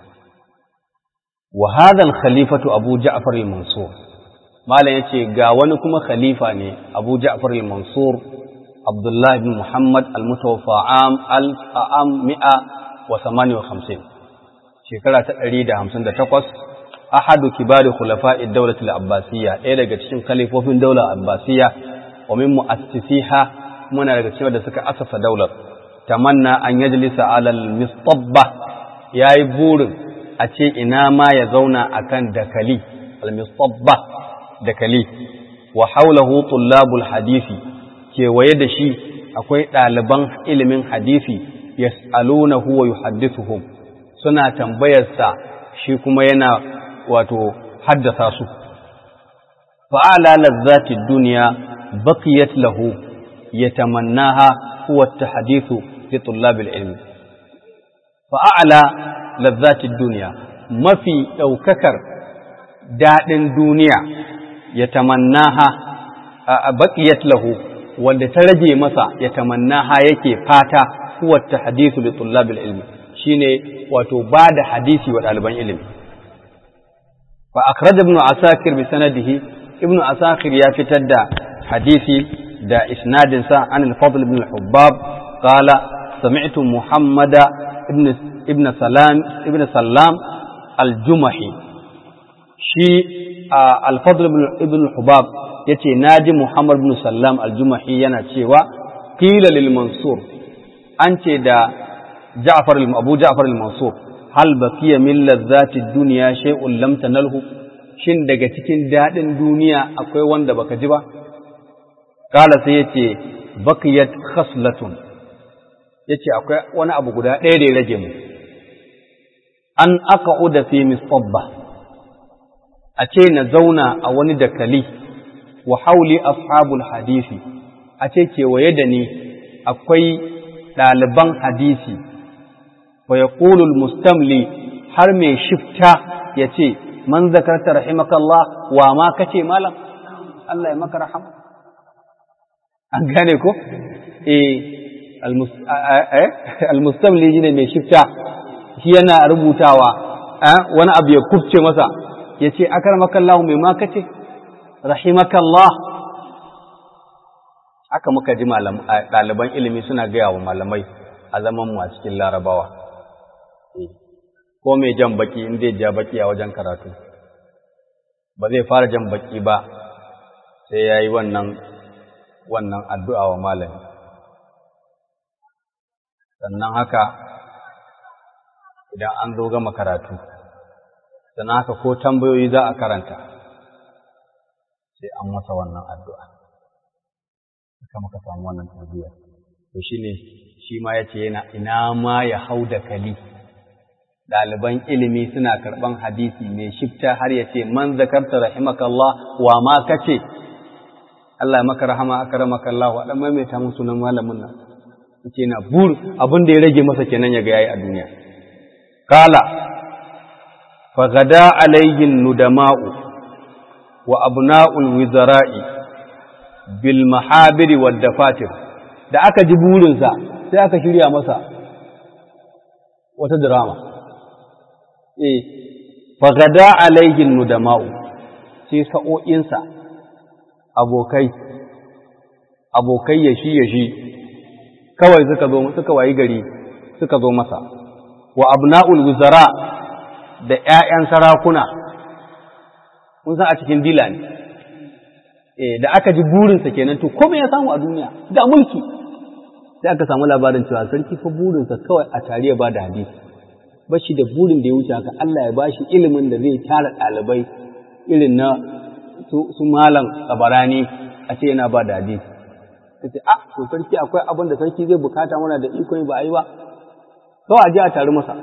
wa hadha al-khalifatu abu ja'far al-mansur malam yace ga wani kuma khalifa ne abu ja'far al-mansur abdullah ibn muhammad al-mutawaffa am al-am mi'a wa 58 shekara ta ɗari da hamsin da takwas ahadu kibari khulafa'i daulatul abbasiyya ɗaya daga cikin kalifofin daular abbasiyya wa min mu'assisiha muna daga cikin da suka asasa daular tamanna an yajlisa alal mistabba yayi burin a ce ina ma ya zauna akan dakali al mistabba dakali wa haulahu tullabul hadisi kewaye da shi akwai ɗaliban ilimin hadisi yas'alunahu wa yuhaddithuhum suna tambayarsa shi kuma yana wato haddasa su fa'ala lazzati duniya baqiyat lahu yatamannaha huwa at-tahdithu li tullabil ilmi fa'ala lazzati duniya mafi daukakar dadin duniya yatamannaha baqiyat lahu wanda ta rage masa yatamannaha yake fata huwa at-tahdithu li tullabil ilmi shine wato ba da hadisi wa ɗaliban ilimi fa akhraj ibn asakir bi sanadihi ibn asakir ya fitar da hadisi da isnadin sa an al-fadl ibn al-hubbab qala sami'tu muhammada ibn ibn salam ibn sallam al-jumahi shi al-fadl ibn al-hubbab yace naji muhammad ibn sallam al-jumahi yana cewa qila lil mansur an ce da Ja'far Abu Ja'far al-Mansur hal baqiya min ladzati dunya shay'un lam tanalhu shin daga cikin dadin duniya akwai wanda baka ji ba kala sai yace baqiyat khaslatun yace akwai wani abu guda ɗaya da ya rage mu an aqa'uda fi mistabba a ce na zauna a wani dakali wa hauli ashabul hadisi a ce kewaye da ni akwai ɗaliban hadisi wa ya mustamli har mai shifta ya ce man zakarta rahimakallah wa ma kace malam Allah ya maka rahama an gane ko eh almustamli ne mai shifta shi yana rubutawa wani abu ya kufce masa ya ce akarmakallahu mai ma kace rahimakallah haka muka ji ɗaliban ilimi suna gaya wa malamai a zaman mu a cikin larabawa ko mai jan baki in zai ja baki a wajen karatu ba zai fara jan baki ba sai ya yi wannan wannan addu'a wa malami sannan haka idan an zo gama karatu sannan haka ko tambayoyi za a karanta sai an masa wannan addu'a haka muka samu wannan tarbiyya to shine shi ma yace yana ina ma ya hau da kali ɗaliban ilimi suna karɓan hadisi mai shifta har ya ce man zakarta rahimakallah wa ma kace Allah ya maka rahama akramaka Allah wa dan maimaita mun sunan malamin nan yace na bur abin da ya rage masa kenan ya ga yayi a duniya kala fa gada alayhin nudama'u wa abna'ul wizara'i bil mahabiri wad dafatir da aka ji burinsa sai aka shirya masa wata drama eh fagada alaihin nudama'u sai sa'o'insa abokai abokai ya shi ya shi kawai suka zo suka wayi gari suka zo masa wa abna'ul wuzara da ƴaƴan sarakuna kun san a cikin dila ne eh da aka ji burinsa kenan to komai ya samu a duniya da mulki sai aka samu labarin cewa sarki fa burinsa kawai a tariya ba da hadisi ba shi da burin da ya wuce haka Allah ya ba shi ilimin da zai tara ɗalibai irin na su malam tsabarani a ce yana ba da hadisi ta ce a to sarki akwai abin da sarki zai bukata mana da ikon ba a yi ba kawai a je a tari masa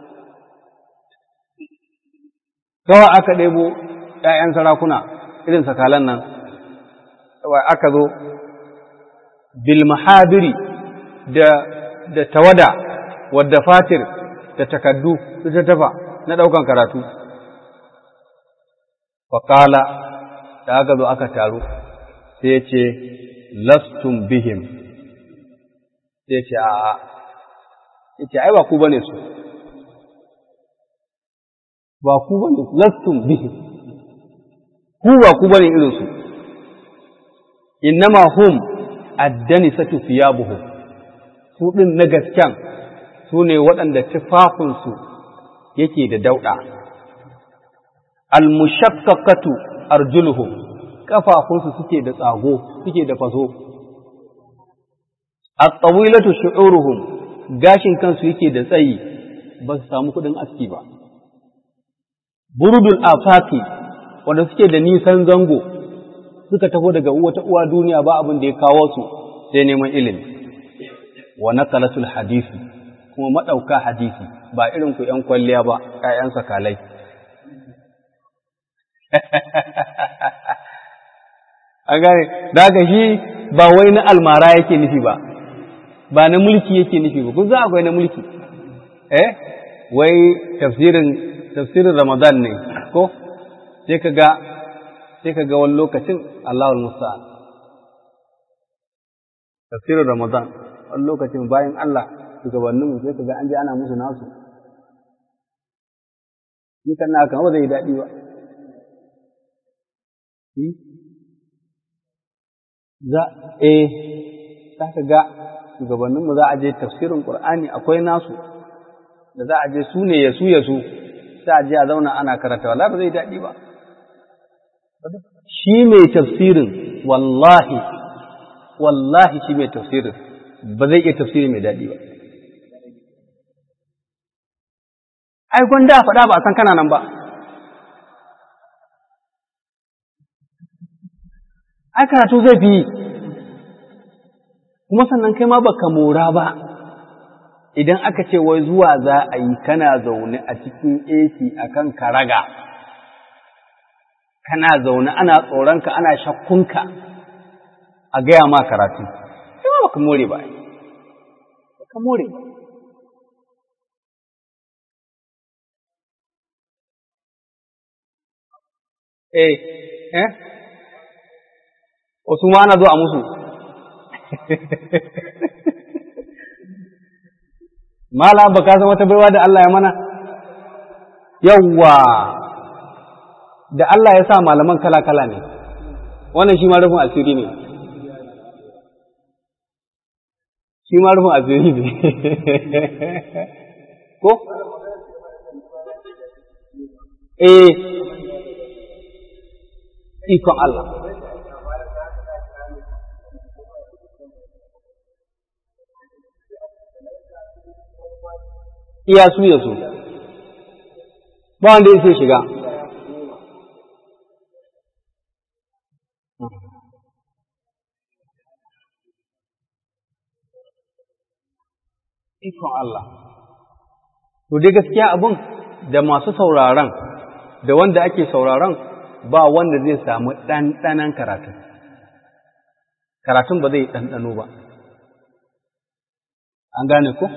kawai aka ɗebo ‘ya'yan sarakuna irin sakalan nan aka zo bil mahadiri da da tawada wadda fatir da takaddu su ta tafa na ɗaukan karatu faƙala da aka zo aka taru sai ya ce lastun bihim sai ya ce a'a ya ce ai ba ku bane su ba ku bane lastun bihim ku ba ku bane irinsu innama hum addani satu fiyabuhum su ɗin na gasken su ne waɗanda tufafinsu yake da dauɗa. Almushakkakatu arjuluhum ƙafafunsu suke da tsago, suke da faso. At-tawilatu shu'uruhum gashin kansu yake da tsayi ba su samu kuɗin aski ba. Burudul afaki wanda suke da nisan zango suka taho daga wata uwa duniya ba abin da ya kawo su sai neman ilimi. Wa naqalatul hadisi kuma maɗauka hadisi ba irin ku ‘yan kwalliya ba, ‘ya'yan sakalai. An gane, da haka shi ba wai na almara yake nufi ba, ba na mulki yake nufi ba, kun za akwai na mulki. Eh, wai tafsirin tafsirin Ramadan ne, ko? Sai ka ga, sai ka ga wani lokacin Allahul Musta'an. Tafsirin Ramadan, wani lokacin bayan Allah shugabanninmu sai ka ga an je ana musu nasu ni kan na kan ba zai daɗi ba za eh za ka ga shugabanninmu za a je tafsirin Qur'ani akwai nasu da za a je su ne ya su ya su sai a je a zauna ana karanta wallahi ba zai daɗi ba shi mai tafsirin wallahi wallahi shi mai tafsirin ba zai iya tafsiri mai daɗi ba ai gwanda faɗa ba a san kana nan ba ai karatu zai fi kuma sannan kai ma baka mora ba idan aka ce wai zuwa za a yi kana zaune a cikin AC akan karaga kana zaune ana tsoronka ana shakkunka a gaya ma karatu sai ma baka more ba baka more eh eh wasu ma ana zo a musu Mala ba ka san wata baiwa da Allah ya mana? Yawwa, da Allah ya sa malaman kala-kala ne, wannan shi ma rufin asiri ne. Shi ma rufin asiri ne. Ko? Eh, ikon Allah. iya su ya su ba wanda ya sai shiga ikon Allah to dai gaskiya abun da masu sauraron da wanda ake sauraron ba wanda zai samu ɗanɗanan karatun karatun ba zai ɗanɗano ba an gane ko?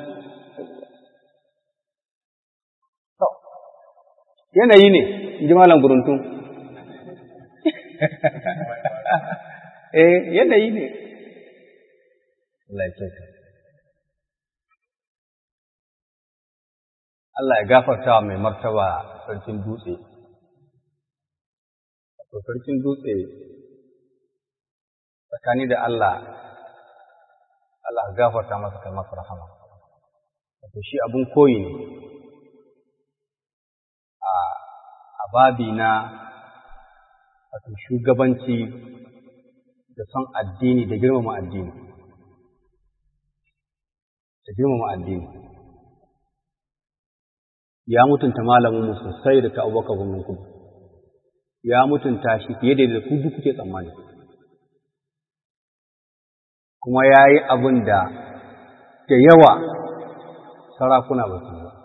yanayi ne in ji malam guruntun eh yanayi ne Allah ya kyauta Allah ya gafarta wa mai martaba sarkin dutse to sarkin dutse tsakani da Allah Allah ya gafarta masa kai masa rahama wato shi abun koyi ne a babi na wato shugabanci da son addini da girmama addini da girmama addini ya mutunta malamin mu sosai da ta abubakar gwamnan kudu ya mutunta shi fiye da da ku duk kuke tsammani kuma ya yi abin da da yawa sarakuna ba su ba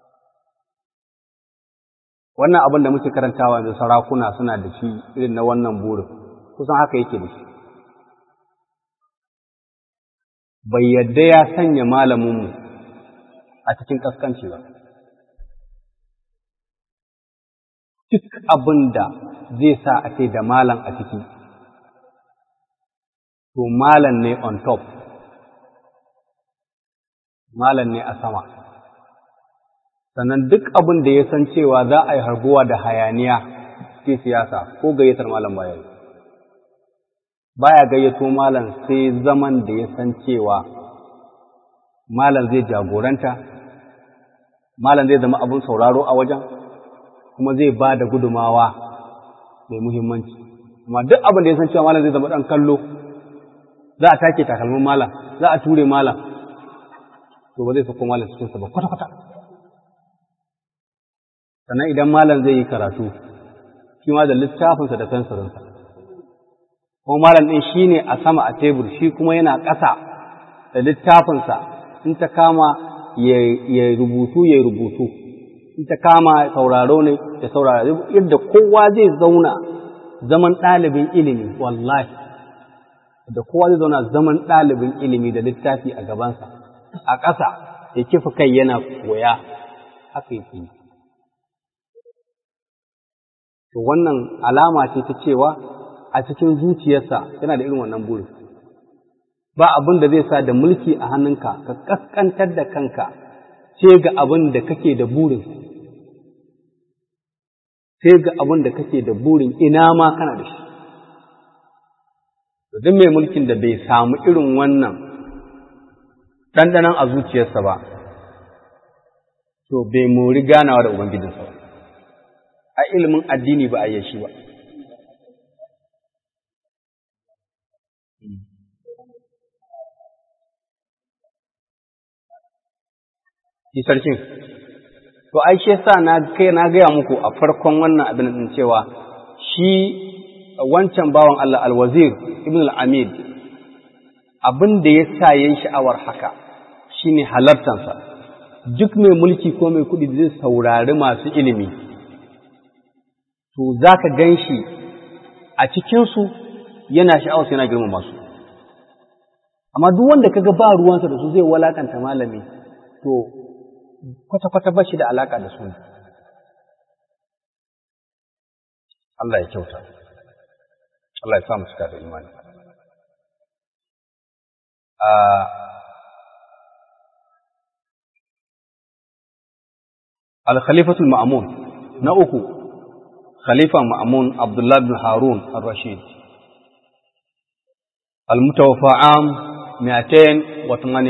wannan abin da muke karantawa yanzu sarakuna suna da shi irin na wannan burin kusan haka yake da shi bai yadda ya sanya malaminmu a cikin ƙasƙanci ba duk abin da zai sa a ce da malam a ciki to malam ne on top malam ne a sama sannan duk abin da ya san cewa za a yi harguwa da hayaniya cikin siyasa ko gayyatar malam baya baya gayyato malam sai zaman da ya san cewa malam zai jagoranta malam zai zama abin sauraro a wajen kuma zai ba da gudumawa mai muhimmanci amma duk abin da ya san cewa malam zai zama ɗan kallo za a take takalmin malam za a ture malam to ba zai sako malam cikinsa ba kwata-kwata sannan idan malam zai yi karatu shi ma da littafinsa da fensirinsa kuma malam ɗin shi ne a sama a tebur shi kuma yana ƙasa da littafinsa in ta kama ya rubutu ya rubutu in ta kama sauraro ne ya saurara yadda kowa zai zauna zaman ɗalibin ilimi wallahi da kowa zai zauna zaman ɗalibin ilimi da littafi a gabansa a ƙasa ya kifa kai yana koya haka yake yi to wannan alama ce ta cewa a cikin zuciyarsa yana da irin wannan burin ba abin da zai sa da mulki a hannunka ka kaskantar da kanka ce ga abin da kake da burin sai ga abin da kake da burin ina ma kana da shi duk mai mulkin da bai samu irin wannan ɗanɗanon a zuciyarsa ba to bai mori ganawa da ubangijinsa ba a ilimin addini ba a yi shi ba. Shi sarkin, to ai shi yasa na kai na gaya muku a farkon wannan abin din cewa shi wancan bawan Allah alwazir ibn al-amid abin da ya sa yayin sha'awar haka shine halartansa duk mai mulki ko mai kuɗi zai saurari masu ilimi to za ka gan shi a cikinsu yana sha'awar yana girmama su amma duk wanda kaga ba ruwansa da su zai walakanta malami to kwata-kwata ba shi da alaka da su Allah ya kyauta Allah ya samu cika da imani al-khalifatul ma'mun na uku khalifa ma'mun Abdullah bin Harun ar-Rashid al-mutawaffa am 218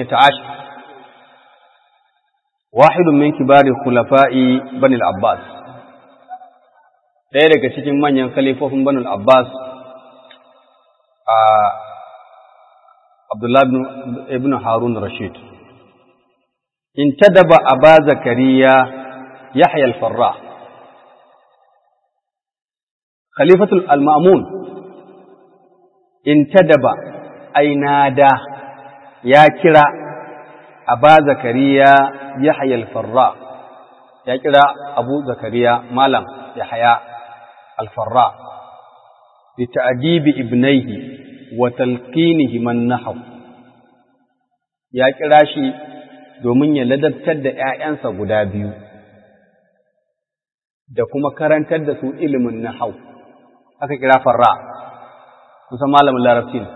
واحد من كبار خلفاء بني العباس ɗaya daga cikin manyan khalifofin bani al-Abbas a Abdullah ibn Harun Rashid intadaba Aba Zakariya Yahya al-Farra Khalifatul al-Ma'mun intadaba ainada ya kira Aba Zakariya Yahya al-Farra ya kira Abu Zakariya Malam Yahya al-Farra bi ta'dibi ibnaihi wa talqinihi man nahaw ya kira shi domin ya ladabtar da ‘ya'yansa guda biyu da kuma karantar da su ilimin nahau aka kira farra kusan malamin larabci ne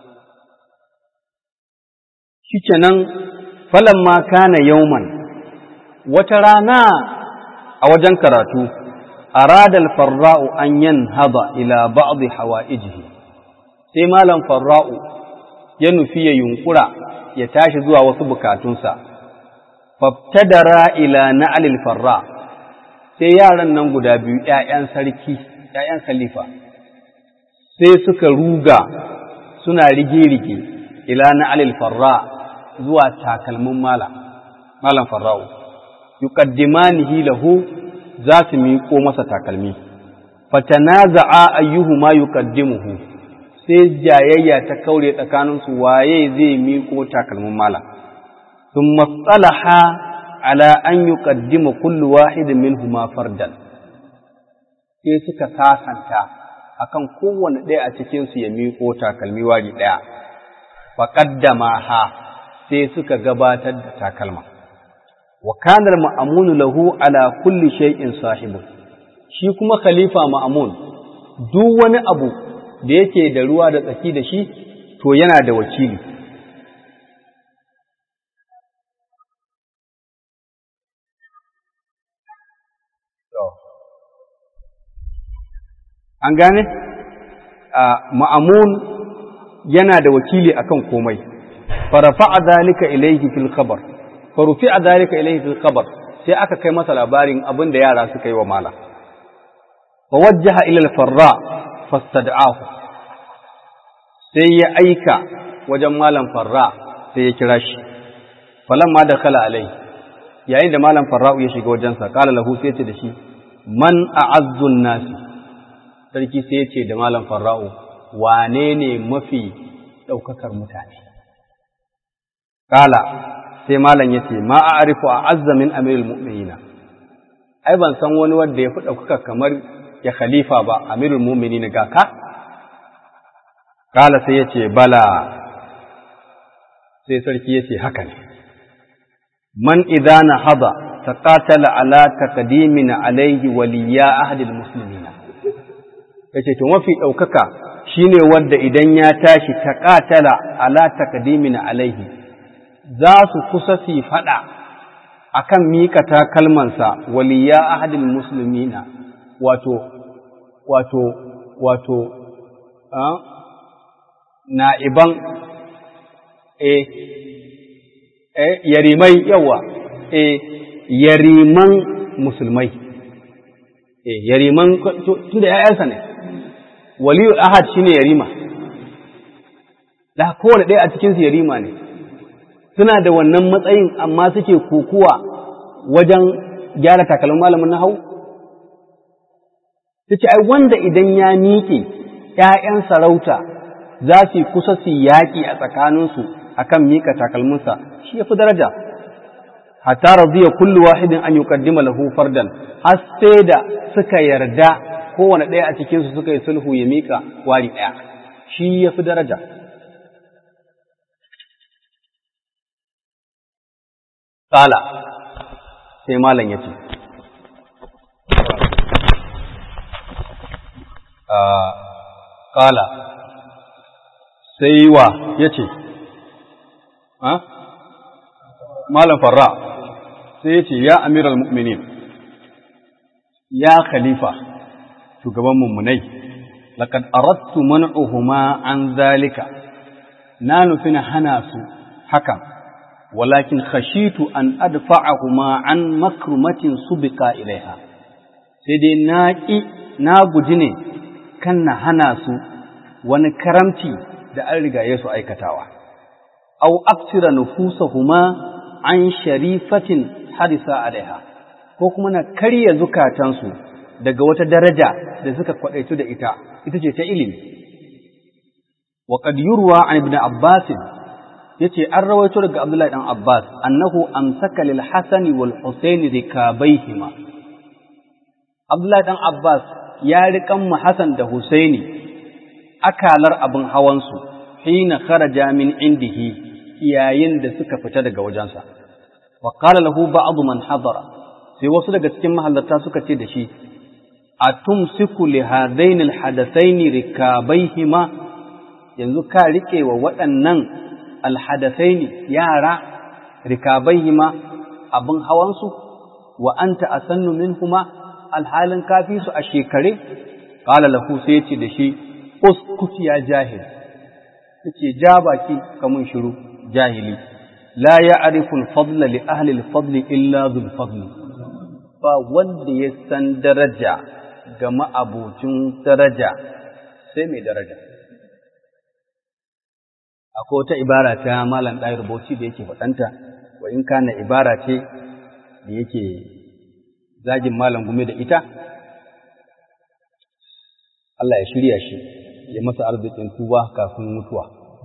shi kenan falon ma kana yauman wata rana a wajen karatu aradal farra'u an yan haba ila ba'dhi hawa'ijihi sai malam farra'u ya nufi ya yunkura ya tashi zuwa wasu bukatunsa fabtadara ila na'alil farra sai yaran nan guda biyu ‘ya'yan sarki ‘ya'yan khalifa sai suka ruga suna rige-rige ila na'alil farra zuwa takalmin malam malam farra'u yuqaddimanihi lahu za su miƙo masa takalmi fatanaza'a ayyuhuma yuqaddimuhu sai jayayya ta kaure tsakaninsu waye zai miƙo takalmin malam sun matsalaha ala an yi ƙaddima kullu wahidin minhuma fardan sai suka sasanta akan kowane ɗaya a cikinsu ya miƙo takalmi wari ɗaya faƙaddama ha sai suka gabatar da takalma wa kanar ma'amunu lahu ala kulli shay'in sahibu shi kuma khalifa ma'amun duk wani abu da yake da ruwa da tsaki da shi to yana da wakili an gane ma'amun yana da wakili akan komai farafa'a zalika ilayhi fil khabar farufi'a zalika ilayhi fil khabar sai aka kai masa labarin abin da yara suka yi wa mala fa wajjaha ila al farra fastad'ahu sai ya aika wajen malam farra sai ya kira shi falamma dakhala alai yayin da malam farra'u ya shiga wajensa kala lahu sai ya ce da shi man a'azzun nasi sarki sai ya ce da malam farra'u wane ne mafi ɗaukakar mutane kala sai malam ya ce ma a arifu a azzamin amirul mu'minina ai ban san wani wanda ya fi ɗaukaka kamar ya khalifa ba amirul mu'minina ga ka kala sai ya ce bala sai sarki ya ce haka ne man idana hada taqatala ala taqdimina alayhi waliya ahadil muslimina yace to mafi ɗaukaka shine wanda idan ya tashi taqatala ala taqdimina alaihi za su kusa su faɗa akan mika takalmansa waliya ahadil muslimina wato wato wato na'iban e e yarimai yawa e yariman musulmai e yariman tunda ya'yansa ne waliyu ahad shine yarima da kowane ɗaya a cikinsu yarima ne suna da wannan matsayin amma suke kokuwa wajen gyara takalmin malamin na hau ta ce ai wanda idan ya miƙe ‘ya'yan sarauta za su kusa su yaƙi a tsakaninsu a kan miƙa takalminsa shi ya fi daraja hatta radiya kullu wahidin an yuqaddima lahu fardan har sai da suka yarda kowane ɗaya a cikinsu suka yi sulhu ya miƙa wari ɗaya shi ya fi daraja Ƙala sai malam ya ce, Ƙala sai wa ya ce, Malam Farra sai ya ce, Ya amiral mu'minin, ya khalifa, shugaban mummunai, laƙad arattu man'uhuma an zalika, na nufi na hana su hakan. ولكن خشيت أن أدفعهما عن مكرمة سبق إليها سيدي ناكي ناغجني كان هناسو ونكرمتي da an riga Yesu aikatawa, au aksira nufusahuma an sharifatin harisa alaiha, ko kuma na karya zukatansu daga wata daraja da suka kwaɗaitu da ita, ita ce ta ilimi. Wa qad yurwa an ibn Abbasin yace an rawaito daga Abdullahi dan Abbas annahu amsaka lil Hasan wal Husayn rikabaihima Abdullahi dan Abbas ya riƙan mu Hasan da Husaini akalar abin hawansu hina kharaja min indihi yayin da suka fita daga wajensa wa qala lahu ba'd man hadara sai wasu daga cikin mahallarta suka ce da shi atumsiku li hadaini al hadathaini rikabaihima yanzu ka rike wa waɗannan alhadasaini yara rikabaihima abin hawansu wa anta asannu minhuma alhalin kafi su a shekare qala lahu sai yace da shi uskut ya jahil yace ja baki kamun shiru jahili la ya'rifu al-fadla li ahli al-fadl illa dhul fadl ba wanda ya san daraja ga ma'abucin daraja sai mai daraja akwai wata ibara ta malam ɗaya rubuci da yake faɗanta wa in kana ibara ce da yake zagin malam gume da ita Allah ya shirya shi ya masa arzikin tuba kafin mutuwa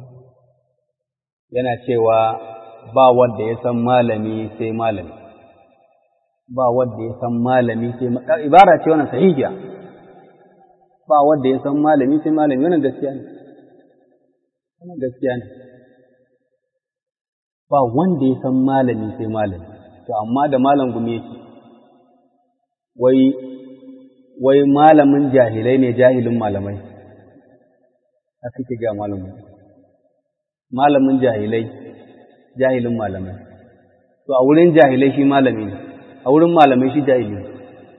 yana cewa ba wanda ya san malami sai malami ba wanda ya san malami sai ibara ce wannan sahihiya ba wanda ya san malami sai malami wannan gaskiya ne wannan gaskiya ne ba wanda ya san malami sai malami to amma da malam gumi yake wai wai malamin jahilai ne jahilin malamai haka ke ga malamin malamin jahilai jahilin malamai to a wurin jahilai shi malami ne a wurin malamai shi jahili ne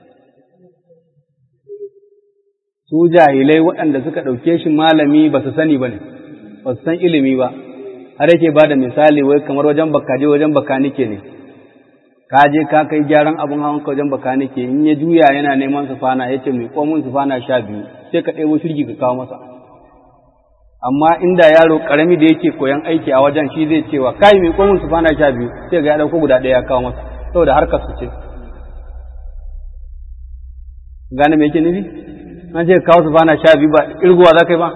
su jahilai waɗanda suka ɗauke shi malami ba su sani ba ne ba su san ilimi ba har yake ba da misali wai kamar wajen bakaje wajen bakanike ne ka je ka kai gyaran abin hawan ka wajen bakanike in ya juya yana neman sufana ya ce mai komin sufana sha biyu sai ka ɗebo shirgi ka kawo masa amma inda yaro ƙarami da yake koyan aiki a wajen shi zai cewa kai mai komin sufana sha biyu sai ga ya ɗauko guda ɗaya ya kawo masa saboda harkar su ce gane me yake nufi an ce kawo sufana sha biyu ba irguwa za ka yi ba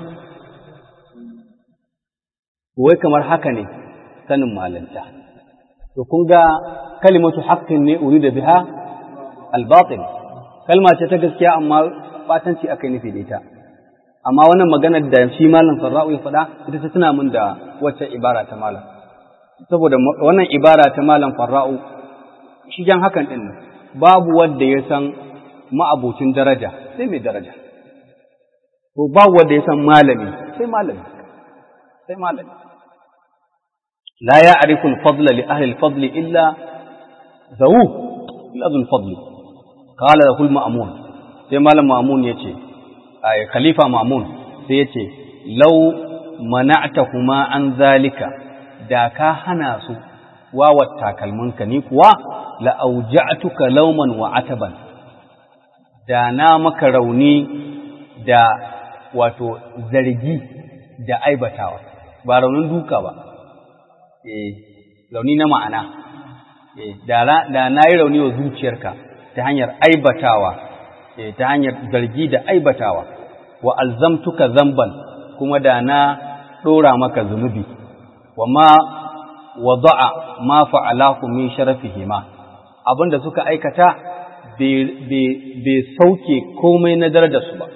wai kamar haka ne sanin malanta to kun ga kalimatu haqqin ne urida biha al-batil kalma ce ta gaskiya amma batanci akai nufi da ita amma wannan maganar da shi malam Farra'u ya faɗa ita ta tuna min da wacce ibara ta malam saboda wannan ibara ta malam Farra'u shi jan hakan din babu wanda ya san ma'abucin daraja sai mai daraja to babu wanda ya san malami sai malami sai malami لا يعرف الفضل لأهل الفضل إلا ذووه إلا ذو الفضل قال له المأمون sai malam ma'amun ya ce a khalifa ma'amun sai ya ce lau mana'tahuma an zalika da ka hana su wawar takalminka ni kuwa la'auja'tuka lauman wa ataban da na maka rauni da wato zargi da aibatawa ba raunin duka ba eh launi na ma'ana da na yi rauni wa zuciyarka ta hanyar aibatawa ta hanyar zargi da aibatawa wa alzamtuka zamban kuma da na ɗora maka zunubi wa ma wada'a ma fa'alahu min sharafihima abinda suka aikata bai sauke komai na darajarsu ba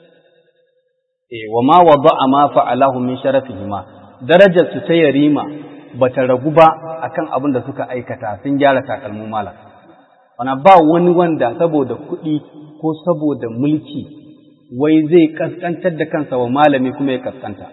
wa ma wada'a ma fa'alahu min sharafihima darajarsu ta yarima bata ragu ba akan abin da suka aikata sun gyara takalmin malam wana ba wani wanda saboda kuɗi ko saboda mulki wai zai kaskantar da kansa wa malami kuma ya kaskanta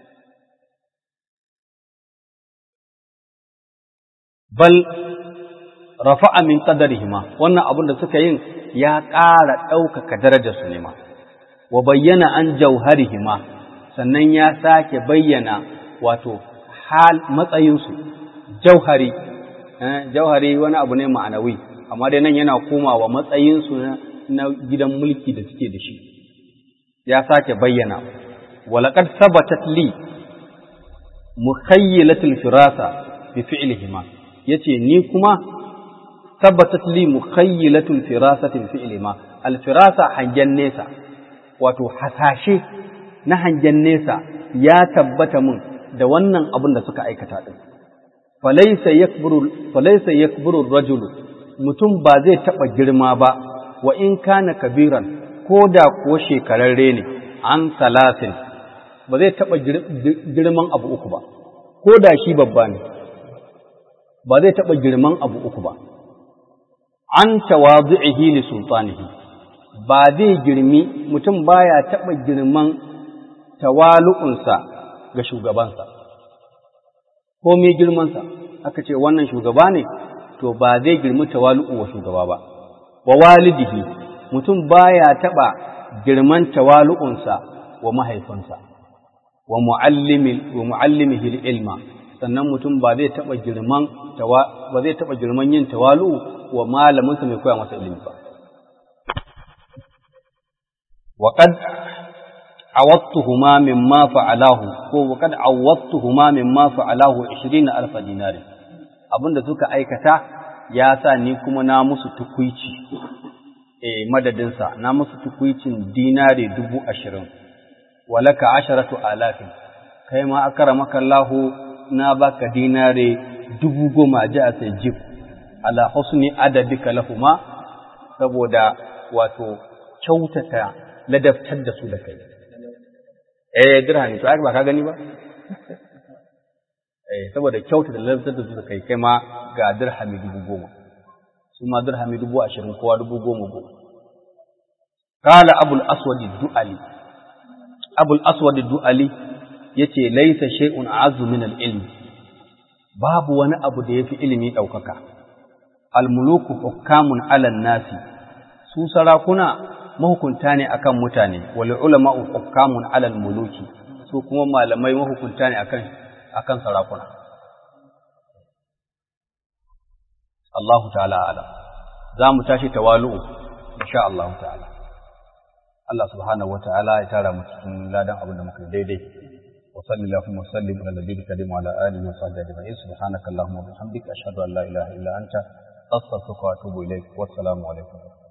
bal rafa'a min qadarihima wannan abin da suka yin ya ƙara ɗaukaka darajarsu ne ma wa bayyana an jauharihima sannan ya sake bayyana wato hal matsayinsu jauhari jauhari wani abu ne ma'anawi amma dai nan yana komawa matsayinsu na gidan mulki da suke da shi ya sake bayyana walaqad sabatat li mukhayyilatul firasa bi fi'lihima yace ni kuma sabatat li mukhayyilatul firasati bi fi'lihima al firasa hangen nesa wato hasashe na hangen nesa ya tabbata mun da wannan abin da suka aikata din falaysa yakburu falaysa yakburu rajulu mutum ba zai taba girma ba wa in kana kabiran ko da kuwa shekararre ne an salasin ba zai taɓa girman abu uku ba ko da shi babba ne ba zai taɓa girman abu uku ba an tawazu'ihi li sultanihi ba zai girmi mutum baya taɓa girman tawalu'unsa ga shugabansa ko me girmansa aka ce wannan shugaba ne to ba zai girmi tawalu'u wa shugaba ba wa walidihi mutum baya taɓa girman tawalu'unsa wa mahaifinsa wa mu'allimihi ilma sannan mutum ba zai taɓa girman ba zai taɓa girman yin tawalu'u wa malaminsa mai koya masa ilimi ba wa qad awattuhuma mimma fa'alahu ko wa qad awattuhuma mimma fa'alahu 20000 dinari abinda suka aikata ya sa ni kuma na musu tukuici e madadinsa na musu tukuicin dinari dubu ashirin walaka asharatu alafin kai ma akara makallahu na baka dinari dubu goma ji a sai jib ala husni adadika lahuma saboda wato kyautata ladabtar da su da kai eh dirhami to ba ka gani ba eh saboda kyautata ladabtar da su da kai kai ma ga dirhami dubu goma su ma dirhami dubu ashirin kowa dubu goma goma. Kala Abul Aswadi Du'ali, Abul Aswadi Du'ali ya ce, Laisa shay'un azu min ilmi babu wani abu da ya fi ilimi ɗaukaka, almuluku hukamun alan nasi, su sarakuna mahukunta ne akan mutane, wali ulama hukamun alal muluki, su kuma malamai mahukunta ne akan sarakuna. Allahu ta'ala alam za mu tashi tawalu'u insha Allah ta'ala Allah subhanahu wa ta'ala ya tara mu cikin ladan abin da muka yi daidai wa sallallahu wa sallim ala nabiyyi karim wa ala alihi wa sahbihi ajma'in subhanaka allahumma wa bihamdika ashhadu an la ilaha illa anta astaghfiruka wa atubu ilaik wa assalamu alaikum